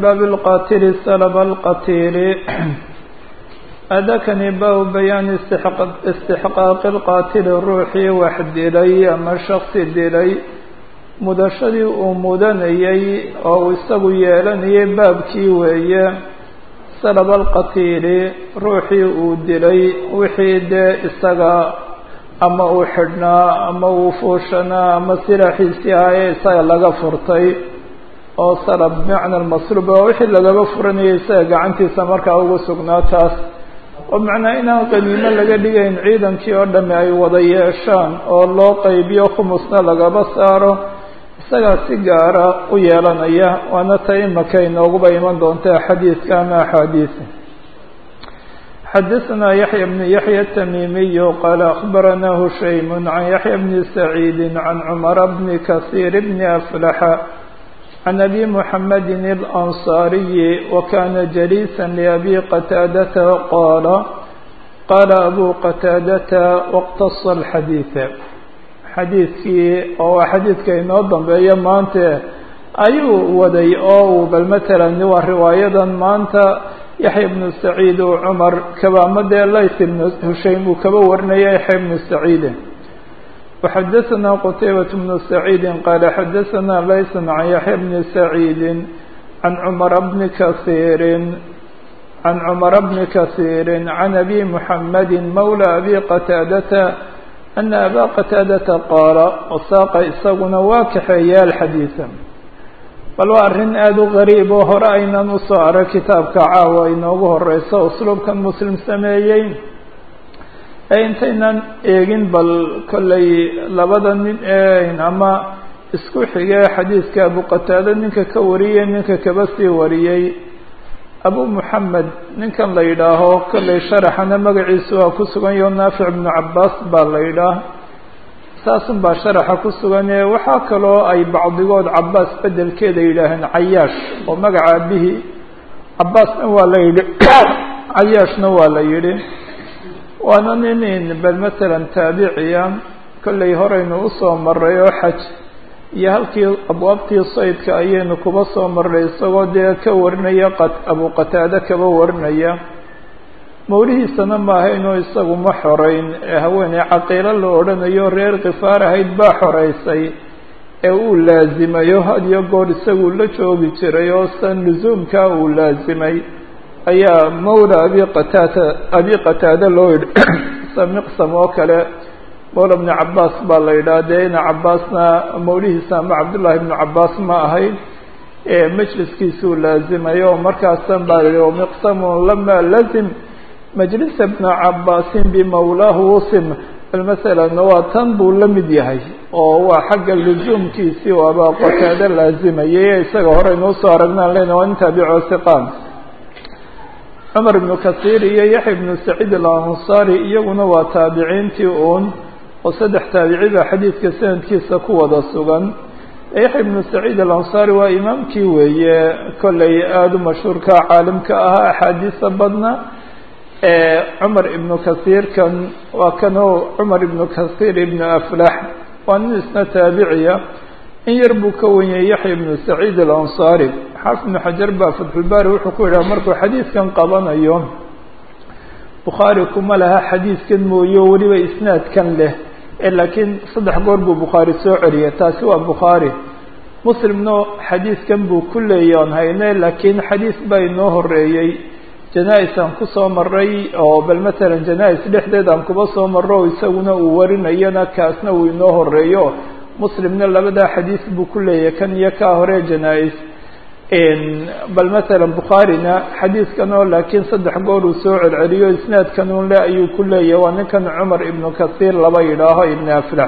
bab اlqatili salb اlqatili adakani bab bayaani istixqaaqi اlqaatili ruuxii wax dilay ama shaksi dilay mudashadii uu mudanayay oo uu isagu yeelanayay baabkii weeye salb alqatiili ruuxii uu dilay wixii dee isaga ama uu xidhnaa ama uu fuushanaa ama silaaxiisii ahaye isaga laga furtay oo salab bimacna almasluub waa wixii lagaba furanayay isaga gacantiisa markaa ugu sugnaa taas oo macnaa inaan qaniimo laga dhigayn ciidankii oo dhami ay wada yeeshaan oo loo qaybiyo khumusna lagaba saaro isagaa si gaara u yeelanaya waana ta imaka inooguba iman doonta xadiidka ama axaadiisa xadaثna yaحya بن yaحya التmimiy qala أخbarana hushaym عan yaحya بn سacيidi عan cmar bn kaثيir bn أflaxa عan abi mحamedi الأnصاriyi wakana jaliisa لأbi qataadata qala qala abu qataadata wاqtaصa الxadiiث xadiidkii oo waa xadiidka inoo dambeeya maante ayuu waday oo uu bal matalan waa riwaayadan maanta yaxya ibnu saciid uu cumar kabaama dee lays ibnu hushaym uu kaba warinaya yaxya ibnu saciide waxadaثana qutaybat bnu saciidi qaala xadaثana laysan can yaxya bni saciidi can cumara bni kasiirin can cumara bni kasiiri can abi muxamedi mawla abi qataadata ana abaa qataadata qaala wasaaqa isaguna waa kaxeeya alxadiida bal waa arrin aada u gariib oo hore aynan usoo arag kitaabka caawa inoogu horeyso usluubkan muslim sameeyey ee intaynan eegin bal kollay labada nin ee ama isku xigee xadiidka abu qataada ninka ka wariyey ninka kaba sii wariyey abu moxamed ninkan la yidhaaho kollay sharaxana magaciisu waa ku sugan yaho naafic ibnu cabaas baa la yidhaah saasun baa sharaxa ku sugane waxaa kaloo ay bacdigood cabaas bedelkeeda yidhaaheen cayaash oo magaca abihii cabaasna waa la yidhi cayaashna waa la yidhi waana nin bal matalan taabiciya kollay horeynu usoo maray oo xaj iyo halkii abwaabtii saydka ayaynu kuba soo marray isagoo dee ka warinaya abu qataade kaba warinaya mawlihiisana maahaynoo isagu ma xoreyn ee haweeney caqiilo la odhanayo reer khifaar ahayd baa xoreysay ee uu laazimayo had iyo goor isagu la joogi jiray oo san lusuumkaa uu laazimay ayaa mawla abi qataada abi qataade loo yidhi samiqsam oo kale mawla bni cabaas baa la yidhaha dee ina cabaasna mawlihiisa ama cabdullaahi ibnu cabaas ma ahayd ee majliskiisuu laazimayo oo markaasan baa yihi miqsamun lama lazim majlisa bna cabaasin bimawlaahu usim bal masalan waa tan buu la mid yahay oo waa xagga lusuumkiisii oo abaa qataade laazimayay isaga horeynu usoo aragnaan lena waa nin taabico siqaan cumar ibnu kasiir iyo yaxya ibnu saciid alansaari iyaguna waa taabiciintii uun oo saddex taabici baa xadiidka sanadkiisa ku wada sugan yaxya ibnu saciid alansaari waa imaamkii weeye kollay aada u mashhuurka caalimka ahaa axaadiisa badna cumar ibnu kasiirkan waa kanoo cumar ibnu kasiir ibnu aflax waa nin isna taabiciya in yar buu ka wanyay yaxya ibnu saciid alansaari xaafid ibnu xajar baa fatxulbaari wuxuu ku yidhaha markuu xadiidkan qabanayo bukhaari kuma laha xadiidkan mooye weliba isnaadkan leh ee laakiin saddex goor buu bukhaari soo celiyay taasi waa bukhaari muslimna xadiidkan buu ku leeya on hayne laakiin xadiis baa inoo horeeyey janaa-is aan kusoo maray oo bal matalan janaa-is dhexdeed aan kuba soo maro o isaguna uu warinayana kaasna uu inoo horeeyo muslimna labadaa xadiis buu ku leeyahay kan iyo kaa hore janaa-is bal matalan bukhaarina xadiiskan oo laakiin saddex goor uu soo celceliyo isnaadkan un le ayuu ku leeyahay waa ninkan cumar ibnu kasiir laba yidhaaho ibni aflax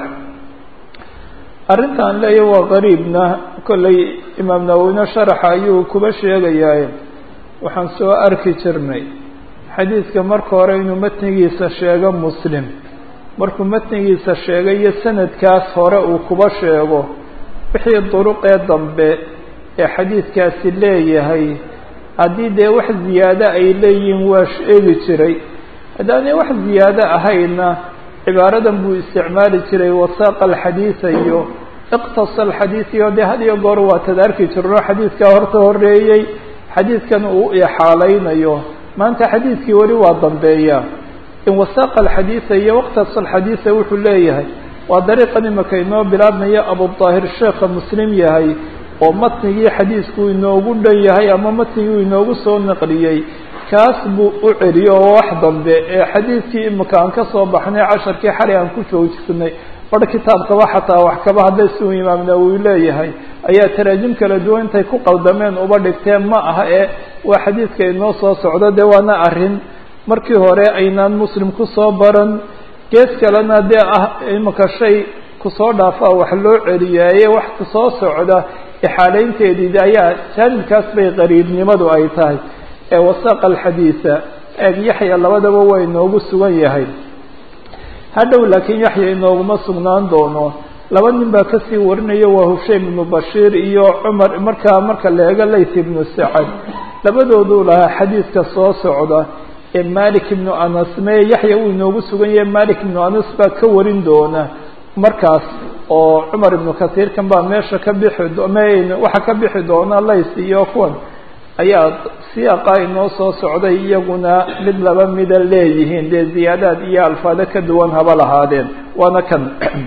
arrintaan leeyahy waa qariibna kollay imaam nawowine sharaxa ayuu kuba sheegayaa waxaan soo arki jirnay xadiidka marka hore inuu matnigiisa sheego muslim markuu matnigiisa sheegay iyo sanadkaas hore uu kuba sheego wixii duruqee dambe ee xadiidkaasi leeyahay haddii dee wax ziyaado ay leeyihiin waa sheegi jiray haddaanay wax ziyaado ahayna cibaaradan buu isticmaali jiray wasaaqa alxadiida iyo iqtasa alxadiid iyo dee had iyo goor waa tad arki jirno xadiidkaa horta horeeyey xadiidkan uu ixaalaynayo maanta xadiidkii weli waa dambeeya in wasaaqa alxadiida iyo waqtas alxadiida wuxuu leeyahay waa dariiqan imaka inoo bilaabmaya abudaahir sheekha muslim yahay oo matnigii xadiisku inoogu dhan yahay ama matnigii inoogu soo naqliyey kaas buu u celiyo oo wax dambe ee xadiidkii imika aan ka soo baxnay casharkii xalay aan ku joojisnay bar kitaabkaba xataa wax kaba hadday siuu imaam nawowi leeyahay ayaa taraajim kala duwan intay ku qaldameen uba dhigteen ma aha ee waa xadiidka inoo soo socdo dee waana arrin markii hore aynaan muslim kusoo baran gees kalena dee ah imika shay kusoo dhaafaa wax loo celiyaaye wax kusoo socda ixaalaynteedii ayaa jaanibkaas bay qariibnimadu ay tahay ee wasaaqa alxadiida eeg yaxya labadaba waa inoogu sugan yahay hadhow laakiin yaxya inooguma sugnaan doono laba nin baa kasii warinaya waa hushaym ibnu bashiir iyo cumar markaa marka la eego layth ibnu sacad labadooduu lahaa xadiidka soo socda ee malik ibnu anas mee yaxya uu inoogu sugan yahay malik ibnu anas baa ka warin doona markaas oo cumar ibnu kasiirkan baa meesha ka bixi m waxaa ka bixi doona lays iyo kuwan ayaa siyaaqa inoo soo socday iyaguna mid laba mida leeyihiin dee ziyaadaad iyo alfaado ka duwan haba lahaadeen waana kan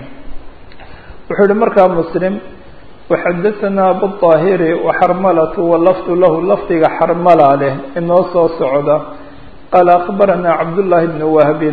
wuxuu yihi markaa muslim waxadahanaa abuطaahiri waxarmalatu walafdu lahu lafdiga xarmala leh inoo soo socda qaala akbaranaa cabdullaahi bnu wahbin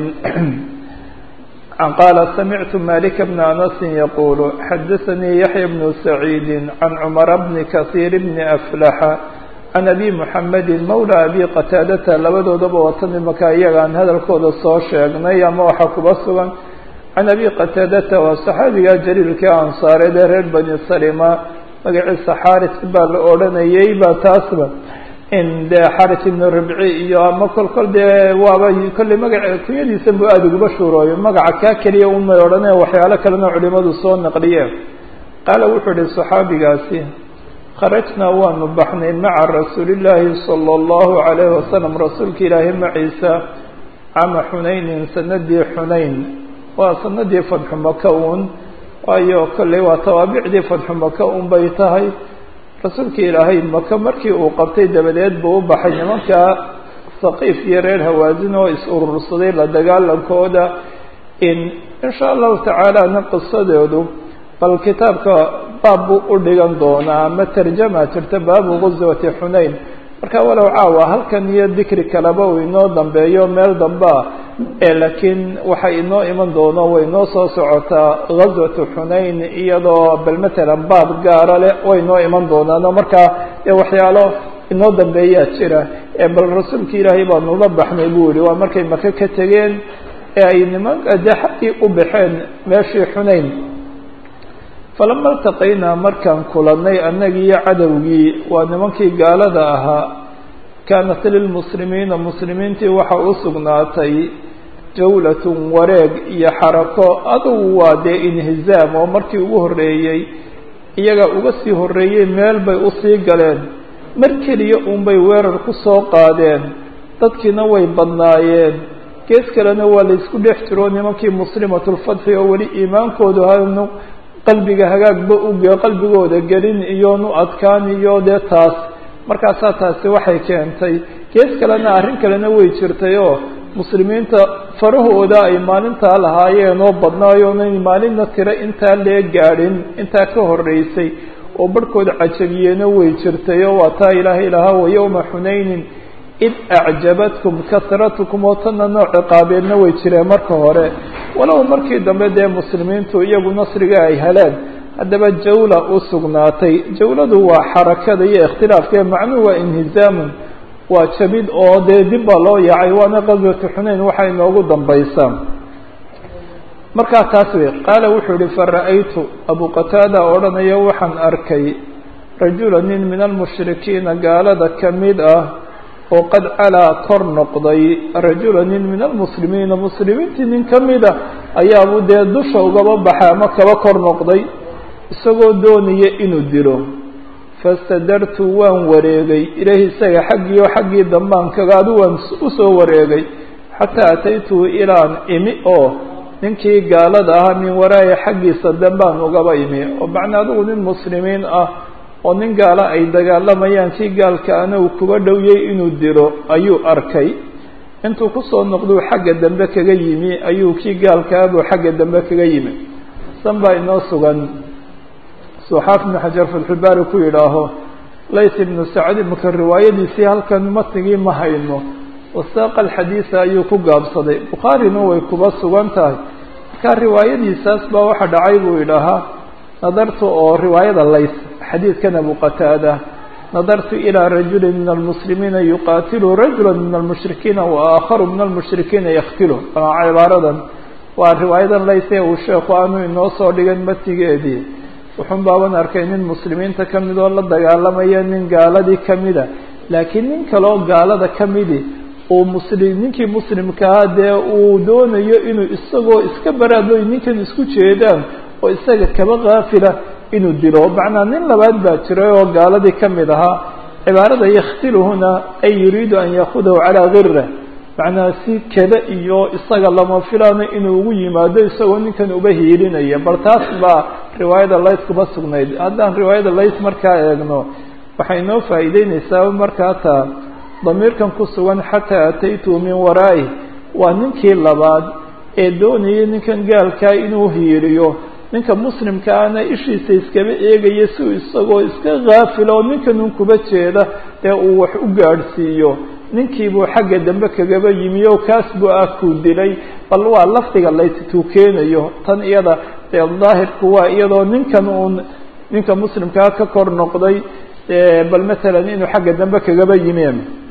qaala samictu malika bna anasin yaqulu xadaanii yaxya bnu saciidi can cumara bni kasiir bni aflaxa can abi muxamedi mawla abi qataadata labadoodaba watan imaka iyagaan hadalkooda soo sheegnay ama waxaa kuba sugan can abi qataadata waa saxaabiga jaliilka ansaareed ee reer bani salima magaciisa xaris baa la odhanayay ba taasba in dee xaris ibnu ribci iyo ama kol kol dee waaba kolley magaca kunyadiisa bu aada uguba shuurooyo magaca kaa keliya umay odhane waxyaalo kalena culimadu soo naqliyeen qaala wuxuu ihi saxaabigaasi kharajnaa waanu baxnay maca rasuulillaahi sala allahu calayhi wasalam rasuulka ilaahi maciisa cama xunaynin sanadii xunayn waa sanadii fadxu maka uun waayo kolley waa tawaabicdii fadxu maka un bay tahay rasuulka ilaahay maka markii uu qabtay dabadeed buu u baxay nimanka saqiif iyo reer hawaasin oo is urursaday la dagaalankooda in insha allahu tacaalana qisadoodu bal kitaabka baab buu u dhigan doonaa ama tarjama jirta baabu guswati xunayn marka walow caawa halkan iyo dikri kaleba uu inoo dambeeyo meel dambea ee laakiin waxa inoo iman doono way inoo soo socotaa gaswatu xunayn iyadoo bal matalan baab gaara leh way inoo iman doonaano markaa dee waxyaalo inoo dambeeyaa jira ee bal rasuulka ilaahay baanu la baxnay buu yihi waa markay maka ka tegeen ee ay nimanka dee xaggii u baxeen meeshii xunayn falama iltaqaynaa markaan kulannay annagii iyo cadowgii waa nimankii gaalada ahaa kaanat lilmuslimiina muslimiintii waxa u sugnaatay jawlatun wareeg iyo xarako adugu waa dee inhizaam oo markii ugu horreeyey iyaga uga sii horreeyey meel bay usii galeen mar keliya uunbay weerar ku soo qaadeen dadkiina way badnaayeen gees kalena waa laysku dhex jiro nimankii muslimatulfatxi oo weli iimaankoodu hanu qalbiga hagaagba uge qalbigooda gelin iyo nu adkaan iyo dee taas markaasaa taasi waxay keentay gees kalena arrin kalena way jirtay oo muslimiinta farahooda ay maalintaa lahaayeen oo badnaayoonay maalinna tiro intaa lee gaadhin intaa ka horreysay oo barhkooda cajabiyeena way jirtay oo waa taa ilaahay lahaa wa yowma xunaynin id acjabatkum kasratukum oo tanna nooc ciqaabeedna way jireen marka hore walow markii dambe dee muslimiintu iyagu nasriga ay heleen haddaba jawla u sugnaatay jawladu waa xarakada iyo ikhtilaafka macnuhu waa inhizaamun waa jabid oo dee dib baa loo yaacay waana qaswatu xunayn waxay inoogu dambaysaa markaa taas wey qaala wuxuu yihi fara-aytu abu qataada odhanaya waxaan arkay rajula nin min almushrikiina gaalada ka mid ah oo qad calaa kor noqday rajula nin min almuslimiina muslimiintii nin ka mid a ayaabuu dee dusha ugaba baxay ama kaba kor noqday isagoo doonaya inuu dilo fastadartu waan wareegay ilahi isaga xaggii oo xaggii dambaan kagaadu waan usoo wareegay xataa ataytuhu ilaan imi oo ninkii gaalada ahaa min waraayi xaggiisa dambaan ugaba imi oo macnaa adigu nin muslimiin ah oo nin gaala ay dagaalamayaan kii gaalkaana uu kuga dhowyay inuu dilo ayuu arkay intuu kusoo noqduu xagga dambe kaga yimi ayuu kii gaalkaabuu xagga dambe kaga yimi san baa inoo sugan suxaaf ibnu xajar fatxubaari ku yidhaaho layt ibnu sacd imaka riwaayadiisii halkan matnigii ma hayno wasaaqa alxadiisa ayuu ku gaabsaday bukhaarina way kuba sugan tahay markaa riwaayadiisaas baa waxa dhacay buu idhahaa nadartu oo riwaayada lays xadiidkan abu qataada nadartu ilىa rajuli min almuslimiina yuqaatilu rajula min almushrikiina wa aakharu min almushrikiina yaktilu cibaaradan waa riwaayadan layse uu sheekhu aanu inoo soo dhigan matigeedii wuxuun baaban arkay nin muslimiinta ka mid oo la dagaalamaya nin gaaladii kamida laakiin nin kaleoo gaalada kamidi uu muslim ninkii muslimkaa dee uu doonayo inuu isagoo iska baraadloy ninkan isku jeedaan oo isaga kaba kaafila inuu dilo macnaa nin labaad baa jiray oo gaaladii ka mid ahaa cibaarada yakhtiluhuna ay yuriidu an yaakudahu calaa gire macnaa si keda iyo isaga lama filaano inuu ugu yimaado isagoo ninkan uba hiilinaya bal taas baa riwaayada lays kuba sugnayd haddaan riwaayada lays markaa eegno waxay inoo faa'iideyneysaa markaa taa damiirkan ku sugan xataa ataytu min waraa'i waa ninkii labaad ee doonayay ninkan gaalkaa inuu hiiriyo ninka muslimkaana ishiisa iskaba eegaya si uu isagoo iska kaafila oo ninkanun kuba jeeda ee uu wax u gaadhsiiyo ninkiibuu xagga dambe kagaba yimi o kaas buu ah kuu dilay bal waa lafdiga laytuu keenayo tan iyada dee daahirku waa iyadoo ninkan uun ninka muslimkaa ka kor noqday bal matalan inuu xagga dambe kagaba yimi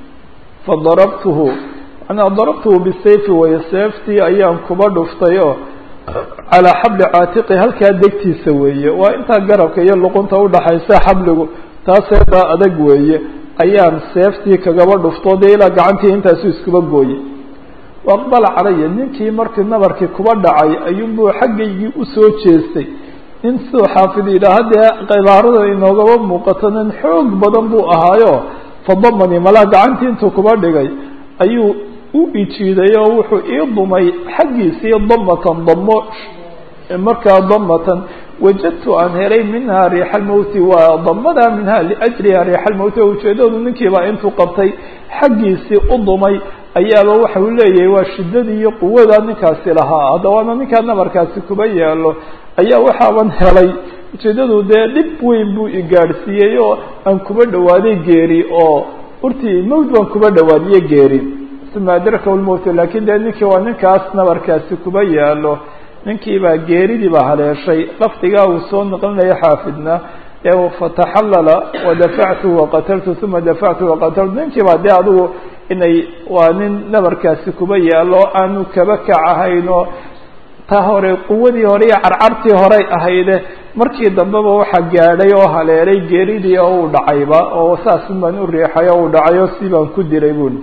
fadarabtuhu manaa darabtuhu bisayfi waya seeftii ayaan kuba dhuftay oo calaa xabli caatiqi halkaa degtiisa weeye waa intaa garabka iyo luqunta udhaxaysa xabligu taaseebaa adag weeye ayaan seeftii kagaba dhuftoo dee ilaa gacantii intaasu iskuba gooyey waaqbala calaya ninkii markii nabarkii kuba dhacay ayuunbuu xaggaygii usoo jeestay nin siduu xaafid yidhaaha dee cibaarada inoogaba muuqato nin xoog badan buu ahaayo fadamanii malaa gacantii intuu kuba dhigay ayuu u ijiiday oo wuxuu ii dumay xaggiisii damatan damo markaa damatan wajadtu aan helay minhaa riixa almowti waa damadaa minha liajliha riixa almowti oo ujeedadu ninkiibaa intuu qabtay xaggiisii u dumay ayaaba waxa uu leeyahay waa shiddadii iyo quwada ninkaasi lahaa haddawaana ninkaa nabarkaasi kuba yaalo ayaa waxaaban helay ujeedadu dee dhib weyn buu igaadhsiiyey oo aan kuba dhawaaday geeri oo urtii mowt baan kuba dhawaadiye geeri uma adrakahu lmowt lakin dee ninkii waa ninkaas nabarkaasi kuba yaalo ninkiibaa geeridii baa haleeshay lafdigaa uu soo noqlinaya xaafidna ee fataxallala wadafactu waqataltu uma dafactu waqataltu ninkiibaa dee adigu inay waa nin nabarkaasi kuba yaalo aanu kaba kac ahayn oo ta hore quwadii hore iyo carcartii horey ahayde markii dambeba waxaa gaadhay oo haleelay geeridii oo uu dhacayba oo saasin baan u riixay oo uu dhacay oo si baan ku dilay buli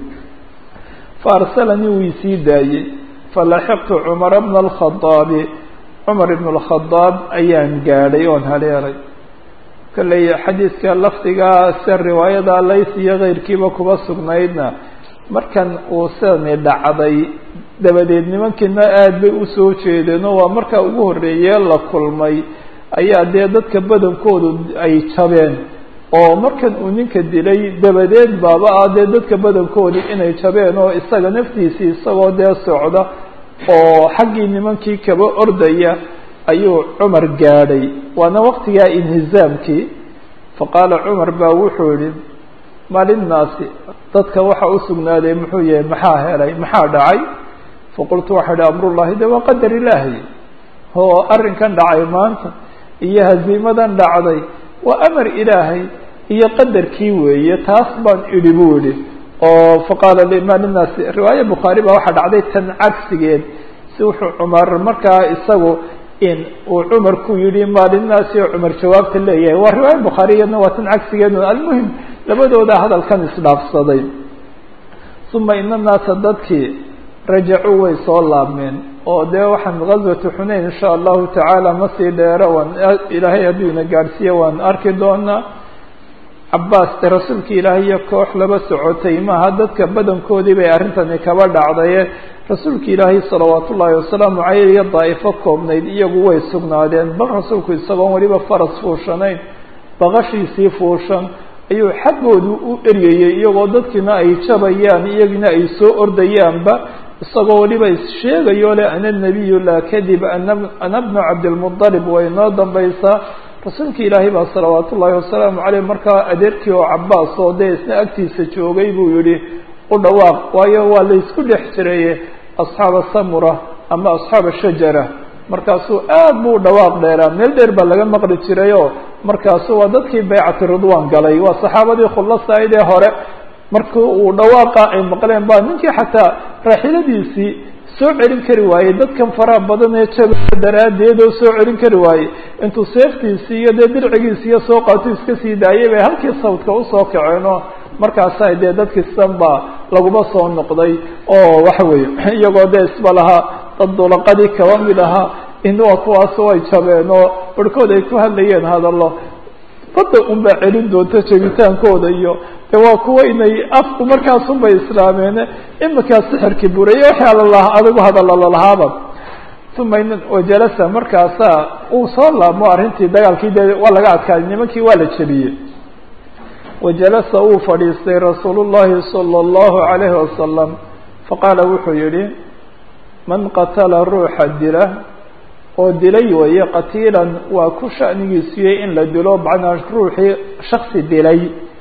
faarsalanii wuu isii daayey falaxiqtu cumara bna alkhadaabi cumar ibn alkhadaab ayaan gaadhay oon haleelay kolley xadiidka lafdigaa se riwaayada lays iyo keyrkiiba kuba sugnaydna markan uu sidani dhacday dabadeed nimankiina aada bay usoo jeedeen oo waa markaa ugu horreeyee la kulmay ayaa dee dadka badankoodu ay jabeen oo markan uu ninka dilay dabadeed baaba ah dee dadka badankoodu inay jabeen oo isaga naftiisii isagoo dee socda oo xaggii nimankii kaba ordaya ayuu cumar gaadhay waana waqtigaa inhizaamkii faqaala cumar baa wuxuu yihi maalinnaasi dadka waxa u sugnaaday muxuu yahay maxaa helay maxaa dhacay faqultu waxaa ihi amrullahi de waa qadar ilaahi oo arrinkan dhacay maanta iyo haziimadan dhacday waa amar ilaahay iyo qadarkii weeye taas baan idhi buu yihi oo faqaala lima linaasi riwaaya bukhaari baa waxaa dhacday tan cagsigeed si wuxuu cumar markaa isagu in uu cumar ku yidhi maalinaasi oo cumar jawaabta leeyahay waa riwaaya bukhaariyadna waa tan cagsigeed almuhim labadooda hadalkan isdhaafsaday uma ina naasa dadkii rajacuu way soo laabmeen oo dee waxaan gazwatu xunayn insha allahu tacaala ma sii dheero waan ilaahay hadduu ina gaadhsiiye waan arki doonaa cabaas de rasuulka ilaahay iyo koox laba socotay maaha dadka badankoodii bay arrintani kaba dhacdaye rasuulka ilaahay salawaat ullaahi wasalaamu caleyh iyo daa'ifo koobnayd iyagu way sugnaadeen bal rasuulku isagoon weliba faras fuushanayn baqashiisii fuushan ayuu xaggoodu u eryayey iyagoo dadkiina ay jabayaan iyagina ay soo ordayaanba isagoo weliba issheegayo le ana nabiyu laa kadib ana bnu cabdilmuطalib way noo dambaysaa rasuulka ilaahay baa salawaat ullaahi wasalaamu caleyh markaa adeerkii oo cabaas oo dee isna agtiisa joogay buu yihi u dhawaaq waayo waa laysku dhex jiraye asxaaba samura ama asxaaba shajara markaasuu aad buu dhawaaq dheeraa meel dheer baa laga maqli jirayoo markaasu waa dadkii baycati ridwan galay waa saxaabadii khulasayd ee hore markii uu dhawaaqa ay maqleen ba ninkii xataa raaxiladiisii soo celin kari waayey dadkan faraha badan ee jaba daraaddeed oo soo celin kari waayey intuu seeftiisii iyo dee dircigiisi iyo soo qaato iska sii daayay bay halkii sawdka usoo kaceenoo markaasa dee dadkii sidan baa laguma soo noqday oo waxa weeye iyagoo dee isba lahaa dad dulaqadii kaba mid ahaa inuwa kuwaas way jabeen oo barhkood ay ku hadlayeen hadallo badda unbaa celin doonta jebitaankooda iyo de waa kuwa inay afku markaasunbay islaameene iminkaa sixirkii buraya waxaa lalahaa adigu hadalla lalahaaba uma wajalasa markaasaa uu soo laabmo arrintii dagaalkii de waa laga adkaaday nimankii waa la jebiyey wajalasa uu fadhiistay rasuul llahi salى اllahu alayhi wasalam faqaala wuxuu yihi man qatala ruuxa dila oo dilay weeye qatiilan waa ku shanigiisuyey in la dilo macnaa ruuxii shaksi dilay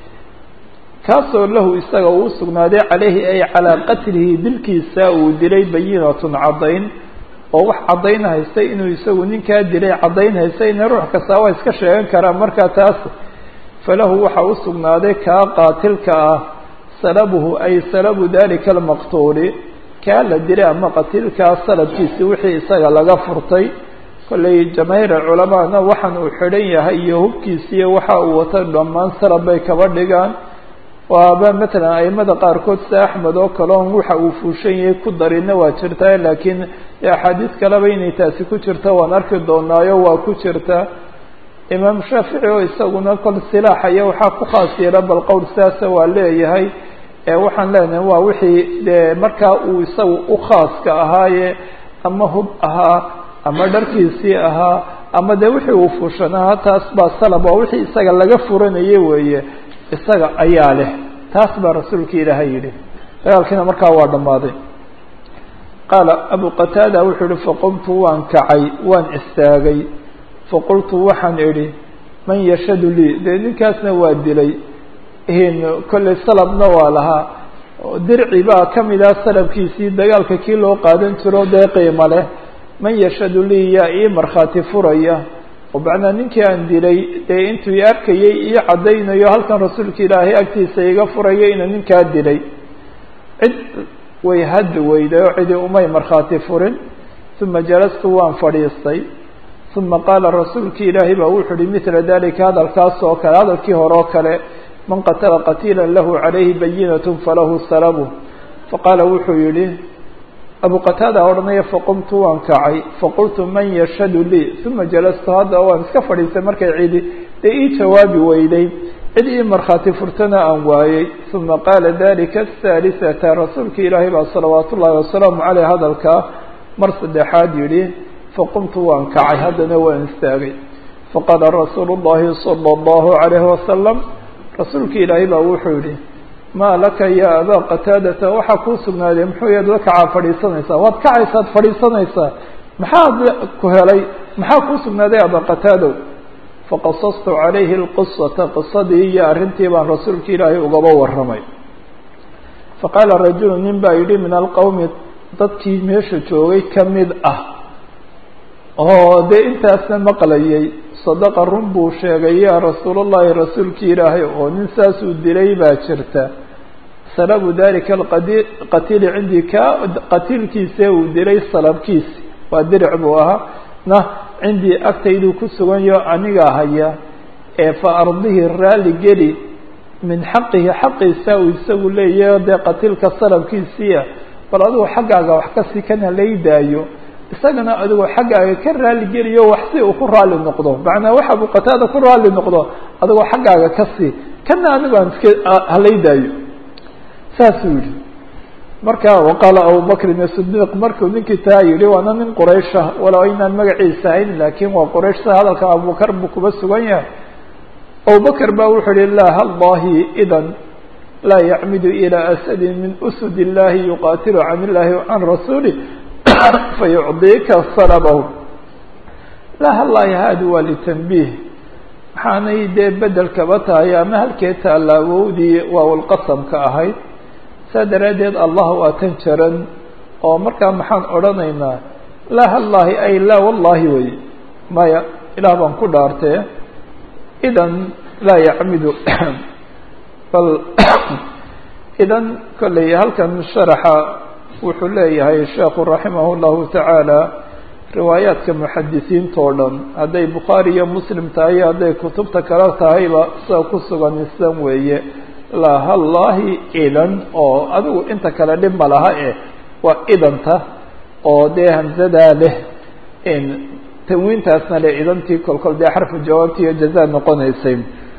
kaasoo lahu isaga uu sugnaaday calayhi ay calaa qatlihi dilkiisa uu dilay bayinatun caddayn oo wax caddayn haystay inuu isagu ninkaa dilay caddayn haystayna ruux kastaa waa iska sheegan karaa markaa taas falahu waxa u sugnaaday kaa qaatilka ah salabuhu ay salabu dalika almaqtuuli kaa la dilay ama qatiilkaa salabkiisi wixii isaga laga furtay kollay jamaahiir culamaana waxaan uu xidhan yahay iyo hubkiisiiyo waxa uu wato dhammaan salab bay kaba dhigaan waaba matalan aimada qaarkood sida axmed oo kale on waxa uu fuushan yahay ku darina waa jirtaa laakiin axaadiis kaleba inay taasi ku jirta waan arki doonaayo waa ku jirta imaam shaafici oo isaguna kol silaaxaya waxaa ku khaas yeela bal qowl sidaasa waa leeyahay waxaan leenahay waa wixii dee markaa uu isagu u khaaska ahaaye ama hub ahaa ama dharkiisii ahaa ama dee wixii uu fuushanaha taas baa salab waa wixii isaga laga furanayay weeye isaga ayaa leh taas baa rasuulka ilaahay yidhi dagaalkiina markaa waa dhammaaday qaala abu qataada wuxuu yihi faqumtu waan kacay waan istaagay faqultu waxaan idhi man yashhadu lii dee ninkaasna waa dilay kolley salabna waa lahaa dirci baa kamid ah salabkiisii dagaalka kii loo qaadan jiro dee qiimo leh man yashhadu lii yaa ii markhaati furaya oo macnaa ninkii aan dilay dee intuu i arkayay ii caddaynayo halkan rasuulka ilaahay agtiisa iga furaya inuu ninkaa dilay cid way haddi weyday oo cidi umay markhaati furin uma jalastu waan fadhiistay uma qaala rasuulki ilaahay baa wuxuu uhi mila dalika hadalkaas oo kale hadalkii hore oo kale man qatala qatiila lahu calayhi bayinat falahu salabu faqaala wuxuu yihi abu qataada odhanaya faqumtu waan kacay faqultu man yashhadu lii uma jalastu hadda waan iska fadhiistay markay cidi dee ii jawaabi weyday cid ii markhaati furtana aan waayey uma qaala dalika ahaalisata rasuulka ilaahay baa salawaat ullaahi wasalaamu caleyh hadalkaa mar saddexaad yihi faqumtu waan kacay haddana waan istaagay faqaala rasuulu llahi sala allahu calayhi wasalam rasuulka ilaahay baa wuxuu yihi maa laka ya abaa qataadata waxaa kuu sugnaaday muxuu yaad la kacaa fadhiisanaysaa waad kacaysaad fadhiisanaysaa maxaad ku helay maxaa kuu sugnaaday abaa qataadow faqasastu calayhi lqisata qisadii iyo arrintii baan rasuulka ilaahay ugaba warramay faqaala rajulu nin baa yidhi min alqowmi dadkii meesha joogay kamid ah oo dee intaasna maqlayay sadaqa run buu sheegay yaa rasuulullahi rasuulkii ilaahay oo nin saasuu dilay baa jirta salabu dalika alqadi qatiili cindii ka qatiilkiise uu dilay salabkiisi waa diric buu ahaa na cindii agtayduu ku suganyo anigaa haya ee fa ardihi raalli geli min xaqihi xaqiisa uu isagu leeyahay dee qatiilka salabkiisiia bal adigu xaggaaga wax kasii kana laydaayo isagana adigoo xaggaaga ka raali geliyo wax si uu ku raali noqdo macnaa waxa buu qataada ku raali noqdo adigoo xaggaaga ka sii kana anigu aan iska halaydaayo saasuu yihi marka waqaala abubakrin asidiiq markuu ninkii taa yihi waana nin quraysha walow aynaan magaciisa hayn laakiin waa qurayshta hadalka abubakar buu kuba sugan yahay abubakr ba wuxuu yihi la hallahi idan laa yacmidu ilى asadi min usud illahi yuqatilu can illahi can rasuuli fayucdika salabahu la hallahi haadi waa litanbiih waxaanay dee bedel kaba tahay ama halkee taalaawowdii waawalqasamka ahayd saa daraaddeed allah waa tan jaran oo markaa maxaan odhanaynaa laa hallahi ay laa wallahi wey maya ilaah baan ku dhaartee idan laa yacmidu bal idan kolley halkan sharaxa wuxuu leeyahay sheekhu raximah llahu tacaala riwaayaadka muxadisiinta oo dhan hadday bukhaari iyo muslim tahay hadday kutubta kale tahayba sida ku sugan islan weeye la hallahi idan oo adigu inta kale dhib ma laha eh waa idanta oo dee hamzadaa leh tanwiintaasna le idantii kolkol dee xarfu jawaabti iyo jaza noqonaysay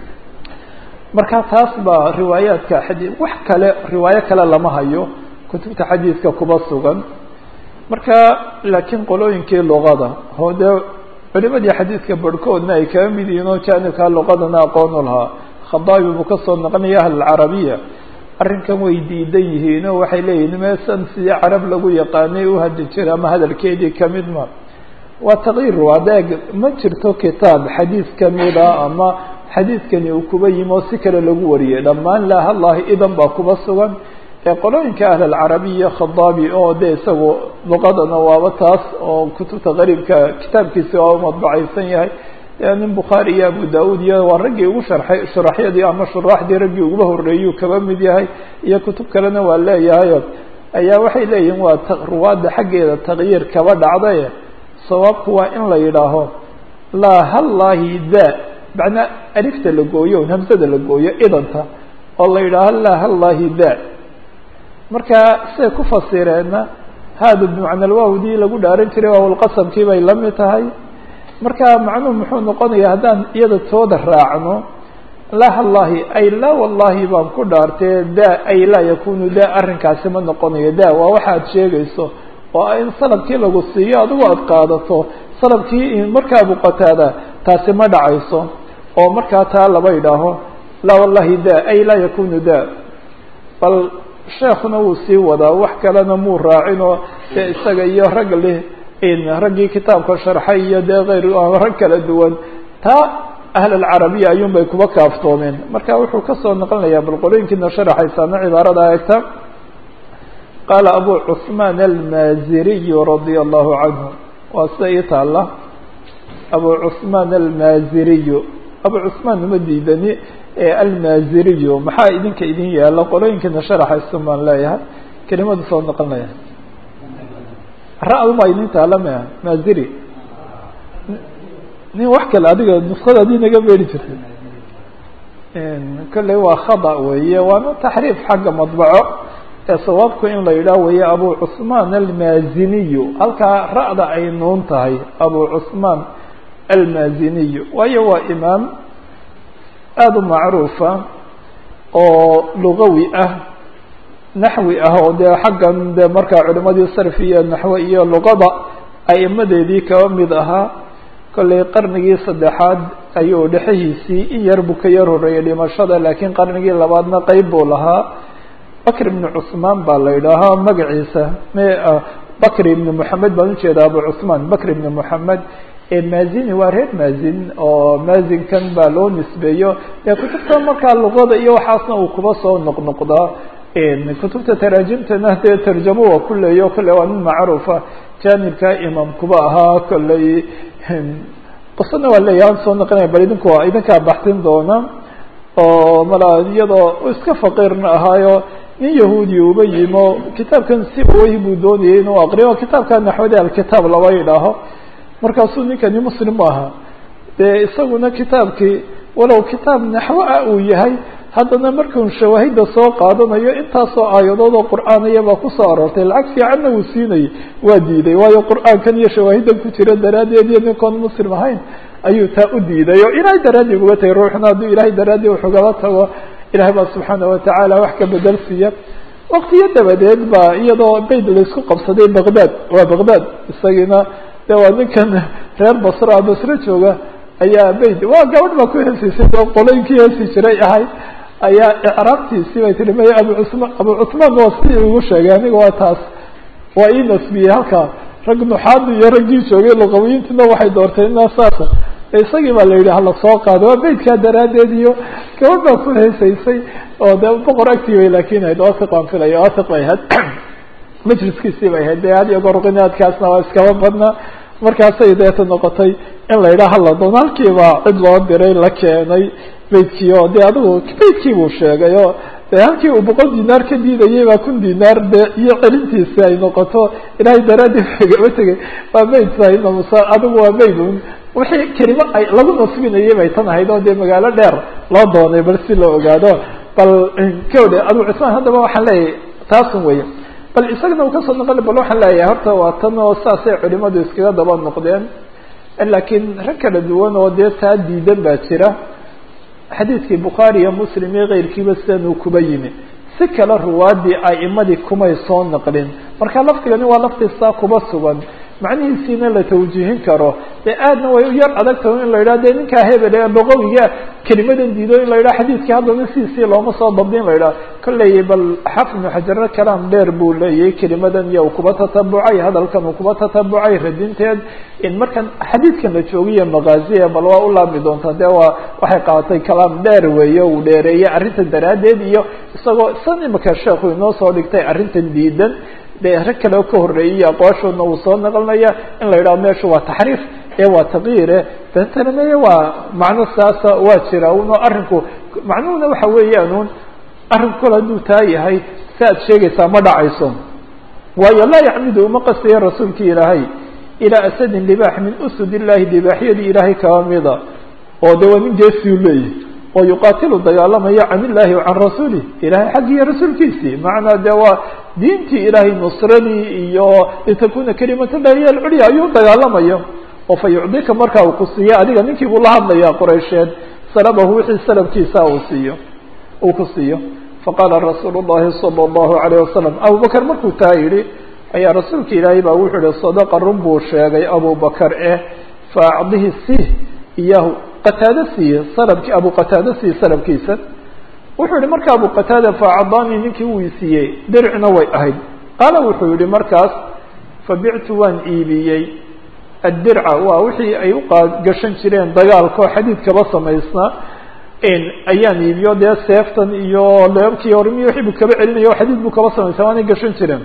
marka taas baa riwaayaadka xadii wax kale riwaayo kale lama hayo kutubta xadiiska kuba sugan marka laakiin qolooyinkii luqada oo dee culimadii xadiidka barhkoodna ay kaga mid yihiin oo jaanibkaa luqadana aqoon u lahaa khadaabi buu kasoo noqonaya ahlulcarabiya arrinkan way diidan yihiin oo waxay leeyihin meesan sidii carab lagu yaqaanay u hadi jira ama hadalkeedii kamid ma waa takyiir adeeg ma jirto kitaab xadiis kamida ama xadiidkani uu kuba yimi oo si kale lagu wariyay dhammaan laa hallahi idan baa kuba sugan ee qolooyinka ahl alcarabiya khadaabi oo de isagu luqadana waaba taas oo kutubta qariibka kitaabkiisi waa madbacaysan yahay nin bukhaari iyo abu da-uud iyo waa raggii ugu sharxay shuraxyadii ama shuraaxdii raggii uguba horeeyuu kaba mid yahay iyo kutub kalena waa leeyahay ayaa waxay leeyihin waa ruwaadda xaggeeda takyiir kaba dhacday sawaabku waa in la yidhaaho laa hallahi da macnaa alifta la gooyo hamsada la gooyo idanta oo la yidhaaho laa hallahi da marka siday ku fasireenna haada bimacna alwaawdii lagu dhaaran jiray waawalqasamkii bay la mid tahay marka macnuhu muxuu noqonaya haddaan iyada tooda raacno laa hallahi ay laa wallahi baan ku dhaartee da ay laa yakunu da arrinkaasi ma noqonayo da waa waxa ad sheegayso oo in salabkii lagu siiyo adigu aada qaadato salabkii markaa abu qataada taasi ma dhacayso oo markaa taa laba idhaaho laa wallahi da ay laa yakunu da bal sheekuna wuu sii wadaa wax kalena muu raacinoo dee isaga iyo rag leh raggii kitaabka sharxay iyo dee kayr rag kala duwan taa ahl alcarabiya ayuun bay kuba kaaftoomeen marka wuxuu kasoo noqonayaa bal qolooyinkiina sharaxaysaana cibaarada eegta qaala abu cثmaan almaaziriy radia allahu canhu waa sida ii taala abu cثmaan almaaziriy abu cثmaan uma diidani almaaziriy maxaa idinka idin yaala qolooyinkiina sharaxaysan baan leeyahay kelimadu soo noqonaya ra-duma idin taala mea maaziri nin wax kale adiga nuskada adii naga beeri jirtay kolley waa khada weeye waana taxriif xagga madbaco ee sawaabku in la yidhaah weeye abu cثmaan almaaziniyu halkaa ra-da ay nuun tahay abu cثmaan almaaziniyu waayo waa imaam aada u macruufa oo lugawi ah naxwi ah oo dee xaggan de markaa culimadii sarfi iyo naxwe iyo luqada aimadeedii kaba mid ahaa kollay qarnigii saddexaad ayuu dhexahiisii in yar buu ka yar horeeyay dhimashada laakiin qarnigii labaadna qeyb buu lahaa bakr ibn cثmaan baa la yidhaahaa magaciisa bakr ibn moxamed baan ujeeda abu cثmaan bakr ibn moxamed maazini waa reer maazin oo maazinkan baa loo nisbeeyo dee kutubta markaa luqada iyo waxaasna uu kuba soo noqnoqdaa kutubta taraajimtana dee tarjamo waa ku leeyo kolley waa nin macruufa jaanibka imaam kuba ahaa kolley qisana waa leeyahy aan soo noqonaya bal idinku idinkaa baxsin doona oo mala iyadoo iska faqiirna ahaayo nin yahuudi uba yimo kitaabkan si way buu doonayay inuu aqriyo kitaabka naxwade alkitaab laba yidhaaho markaasuu ninkani muslim u ahaa dee isaguna kitaabkii walow kitaab naxwo ah uu yahay haddana markuu shawaahida soo qaadanayo intaasoo aayadood oo qur'aanaya baa kusoo aroortay lacag fiicanna uu siinayay waa diiday waayo qur'aankan iyo shawaahidan ku jira daraaddeed iyo ninkoon muslim ahayn ayuu taa u diiday oo ilaahay daraadii uga tagay ruuxna hadduu ilaahay daraadii waxugaba tago ilahay baa subxaana watacaala wax ka bedel siiya waktiyo dabadeed baa iyadoo bayd laysku qabsaday baqdad waa baqdad isagiina de waa ninkan reer basra basre jooga ayaa bayd waa gabadh baa ku heesiisay oo qolooyinkii heesi jiray ahay ayaa icraabtiisii bay tihi maya abu cusmaan abu cusmaan waa si igu sheegay aniga waa taas waa ii nasbiyey halkaa rag nuxaadi iyo raggii joogay luqawiyiintuna waxay doorteen inaa saasa isagii baa la yidhi hala soo qaado waa beydkaa daraaddeed iyo gabadh baa ku heesaysay oo dee boqor agtii bay laakin ahayd wasiq baan filaya wasiq bay ahayd majliskiisii bay ahayd dee had iyo goor qinaadkaasna waa iskaba badnaa markaasay deeta noqotay in la yidhaha hala doon halkiibaa cid loo diray la keenay beydkii oo dee adigu beydkii buu sheegay oo de halkii uu boqol dinaar ka diidayay baa kun dinaar de iyo celintiisi ay noqoto ilaahay daraadii gaba tegay waa beyd sahimamusa adigu waa beyd un wixii kelimo ay lagu nasbinayay bay tan ahayd oo dee magaalo dheer loo doonay bal si loo ogaado bal kawde abu cusmaan haddaba waxaan leeyahay taasun weya bal isagana uu kasoo noqon bal waxaan leeyahay horta waa tan oo saasay culimadu iskaga daba noqdeen laakiin rag kala duwan oo dee taa diidan baa jira xadiidkii bukhaari iyo muslim iyo keyrkiiba sidanuu kuba yimi si kale ruwaadii a'imadii kumay soo naqlin marka lafdigani waa lafdi saa kuba sugan macnihiisiina la tawjiihin karo dee aadna way u yar adag tahay in la yidhaha dee ninkaa hebel ee boqowiga kelimadan diido in la yidhaha xadiidkii haddana sidiisii looma soo dabdin la yidhaha kolley bal xafid ibnu xajarna kalaam dheer buu leeyahay kelimadan iyo uu kuba tatabucay hadalkan uu kuba tatabucay radinteed in markan xadiidkan la joogiyo maqaaziya bal waa u laabmi doontaa dee waa waxay qaadatay kalaam dheer weeye uu dheereeyey arrintan daraaddeed iyo isagoo san imika sheekhu inoo soo dhigtay arrintan diidan de rag kale ka horeeyey aqwaashoodna uu soo naqlinaya in la yidhaho meesha waa taxriif ee waa taqyiire bentana meye waa macno saasa waa jira uno arrinku macnuhuna waxa weeyaan un arrinku kol hadduu taa yahay si aad sheegaysaa ma dhacayso waayo laa yacmidu uma qastaya rasuulki ilaahay ilaa asadin libaax min usud illahi libaaxyadii ilaahay kaba mida oo de waa nin geesiu leeyahy oo yuqaatilu dagaalamayo can illahi wa can rasuulih ilahay xaggiiyo rasuulkiisii macnaa de waa diintii ilaahay nusradii iyo litakuna kalimatullahi hiy alculya ayuu dagaalamayo oo fa yucdika marka uu ku siiyo adiga ninkii buu la hadlaya quraysheed salabahu wixii salabkiisa uu siiyo uu ku siiyo faqaala rasuulu llahi sala allahu alayh wasalam abubakar markuu taa yidhi ayaa rasuulka ilaahay baa wuxuu yihi sadaqa run buu sheegay abubakar eh fa acdihi sih iyahu qataado siiye salabki abu qataado siiye salabkiisa wuxuu yihi marka abu qataada faacadaanii ninkii uu isiiyey dircina way ahayd qaala wuxuu yihi markaas fabictu waan iibiyey addirca waa wixii ay uqagashan jireen dagaalka oo xadiidkaba samaysnaa ayaan iibiyo dee seeftan iyo leebkii hormi wixii buu kaba celinayo o xadiid buu kaba samaysnaa waanay gashan jireen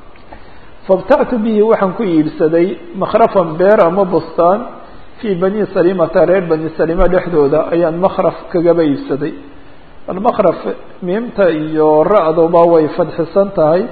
fabtactu bihi waxaan ku iibsaday makhrafan beer ama bustaan fi bani salimata reer bani salima dhexdooda ayaan makraf kagaba iibsaday almakraf miimta iyo ra-duba way fadxisan tahay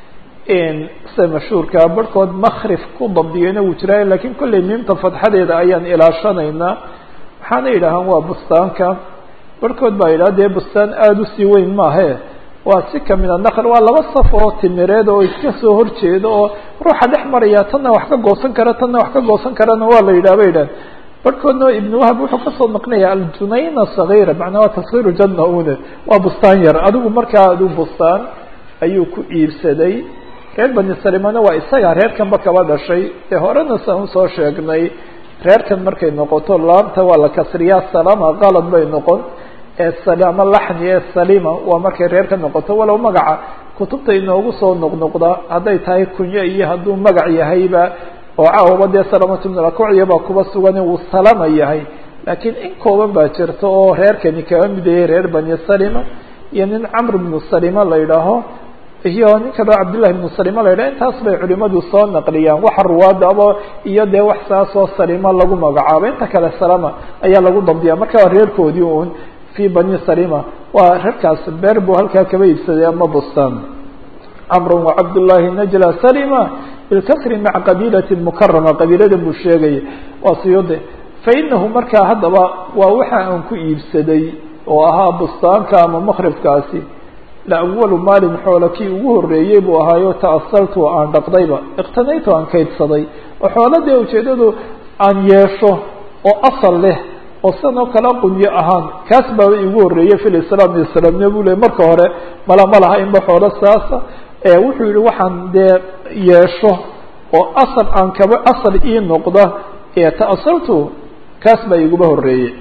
sida mashhuurkaa barhkood makrif ku dabdiyeyna wuu jiraayo lakiin kolley miimta fadxadeeda ayaan ilaashanaynaa waxaana yidhaahaan waa bustaanka barhkood baa yidhaha dee bustaan aada usii weyn maahe waa si kamida nakl waa laba saf oo timireed oo iska soo horjeeda oo ruuxa dhex maraya tanna wax ka goosan kara tanna wax ka goosan karana waa la yidhah ba yidhah barhkoodna ibn wahab wuxuu kasoo naqnaya aljunayna sagiira macnaa waa tasgiiru janna une waa bustaan yar adigu markaa adu bustaan ayuu ku iibsaday reer bani salimana waa isaga reerkanba kaba dhashay ee horena saan usoo sheegnay reerkan markay noqoto laamta waa la kasriyaa salama qalad bay noqon ee salama laxni ee salima waa markay reer ka noqoto walow magaca kutubta inoogu soo noqnoqda hadday tahay kunyo iyo hadduu magac yahayba oo caawaba dee salamatu bn akucya baa kuba sugan uu salama yahay laakiin in kooban baa jirta oo reerkani kaba mid yahay reer bani salima iyo nin camr bnu salima la yidhaaho iyo nin kaloo cabdillahi bnu salima la yidhaho intaas bay culimadu soo naqliyaan waxa ruwaadaba iyo dee wax saasoo salima lagu magacaabo inta kale salama ayaa lagu dabdiya marka waa reerkoodii un fi bani salima waa reerkaas beer buu halkaa kaba iibsaday ama bustaan camr wacabdullahi najla salima bilkasri maca qabiilati mukarama qabiilada buu sheegaya waa siyude fainahu markaa haddaba waa waxa aan ku iibsaday oo ahaa bustaanka ama makrifkaasi la awalu maalin xoola kii ugu horeeyey buu ahaayo ta'asaltu aan dhaqdayba iqtanaytu aan kaydsaday oo xooladee ujeedadu aan yeesho oo asal leh oo sidan oo kale qunyo ahaan kaas baaba igu horeeyey fi lislaam islaamniya buu ley marka hore mala ma laha inba xoolo saasa wuxuu yihi waxaan dee yeesho oo asal aan kaba asal ii noqda ta'asaltu kaas baa iguba horeeyey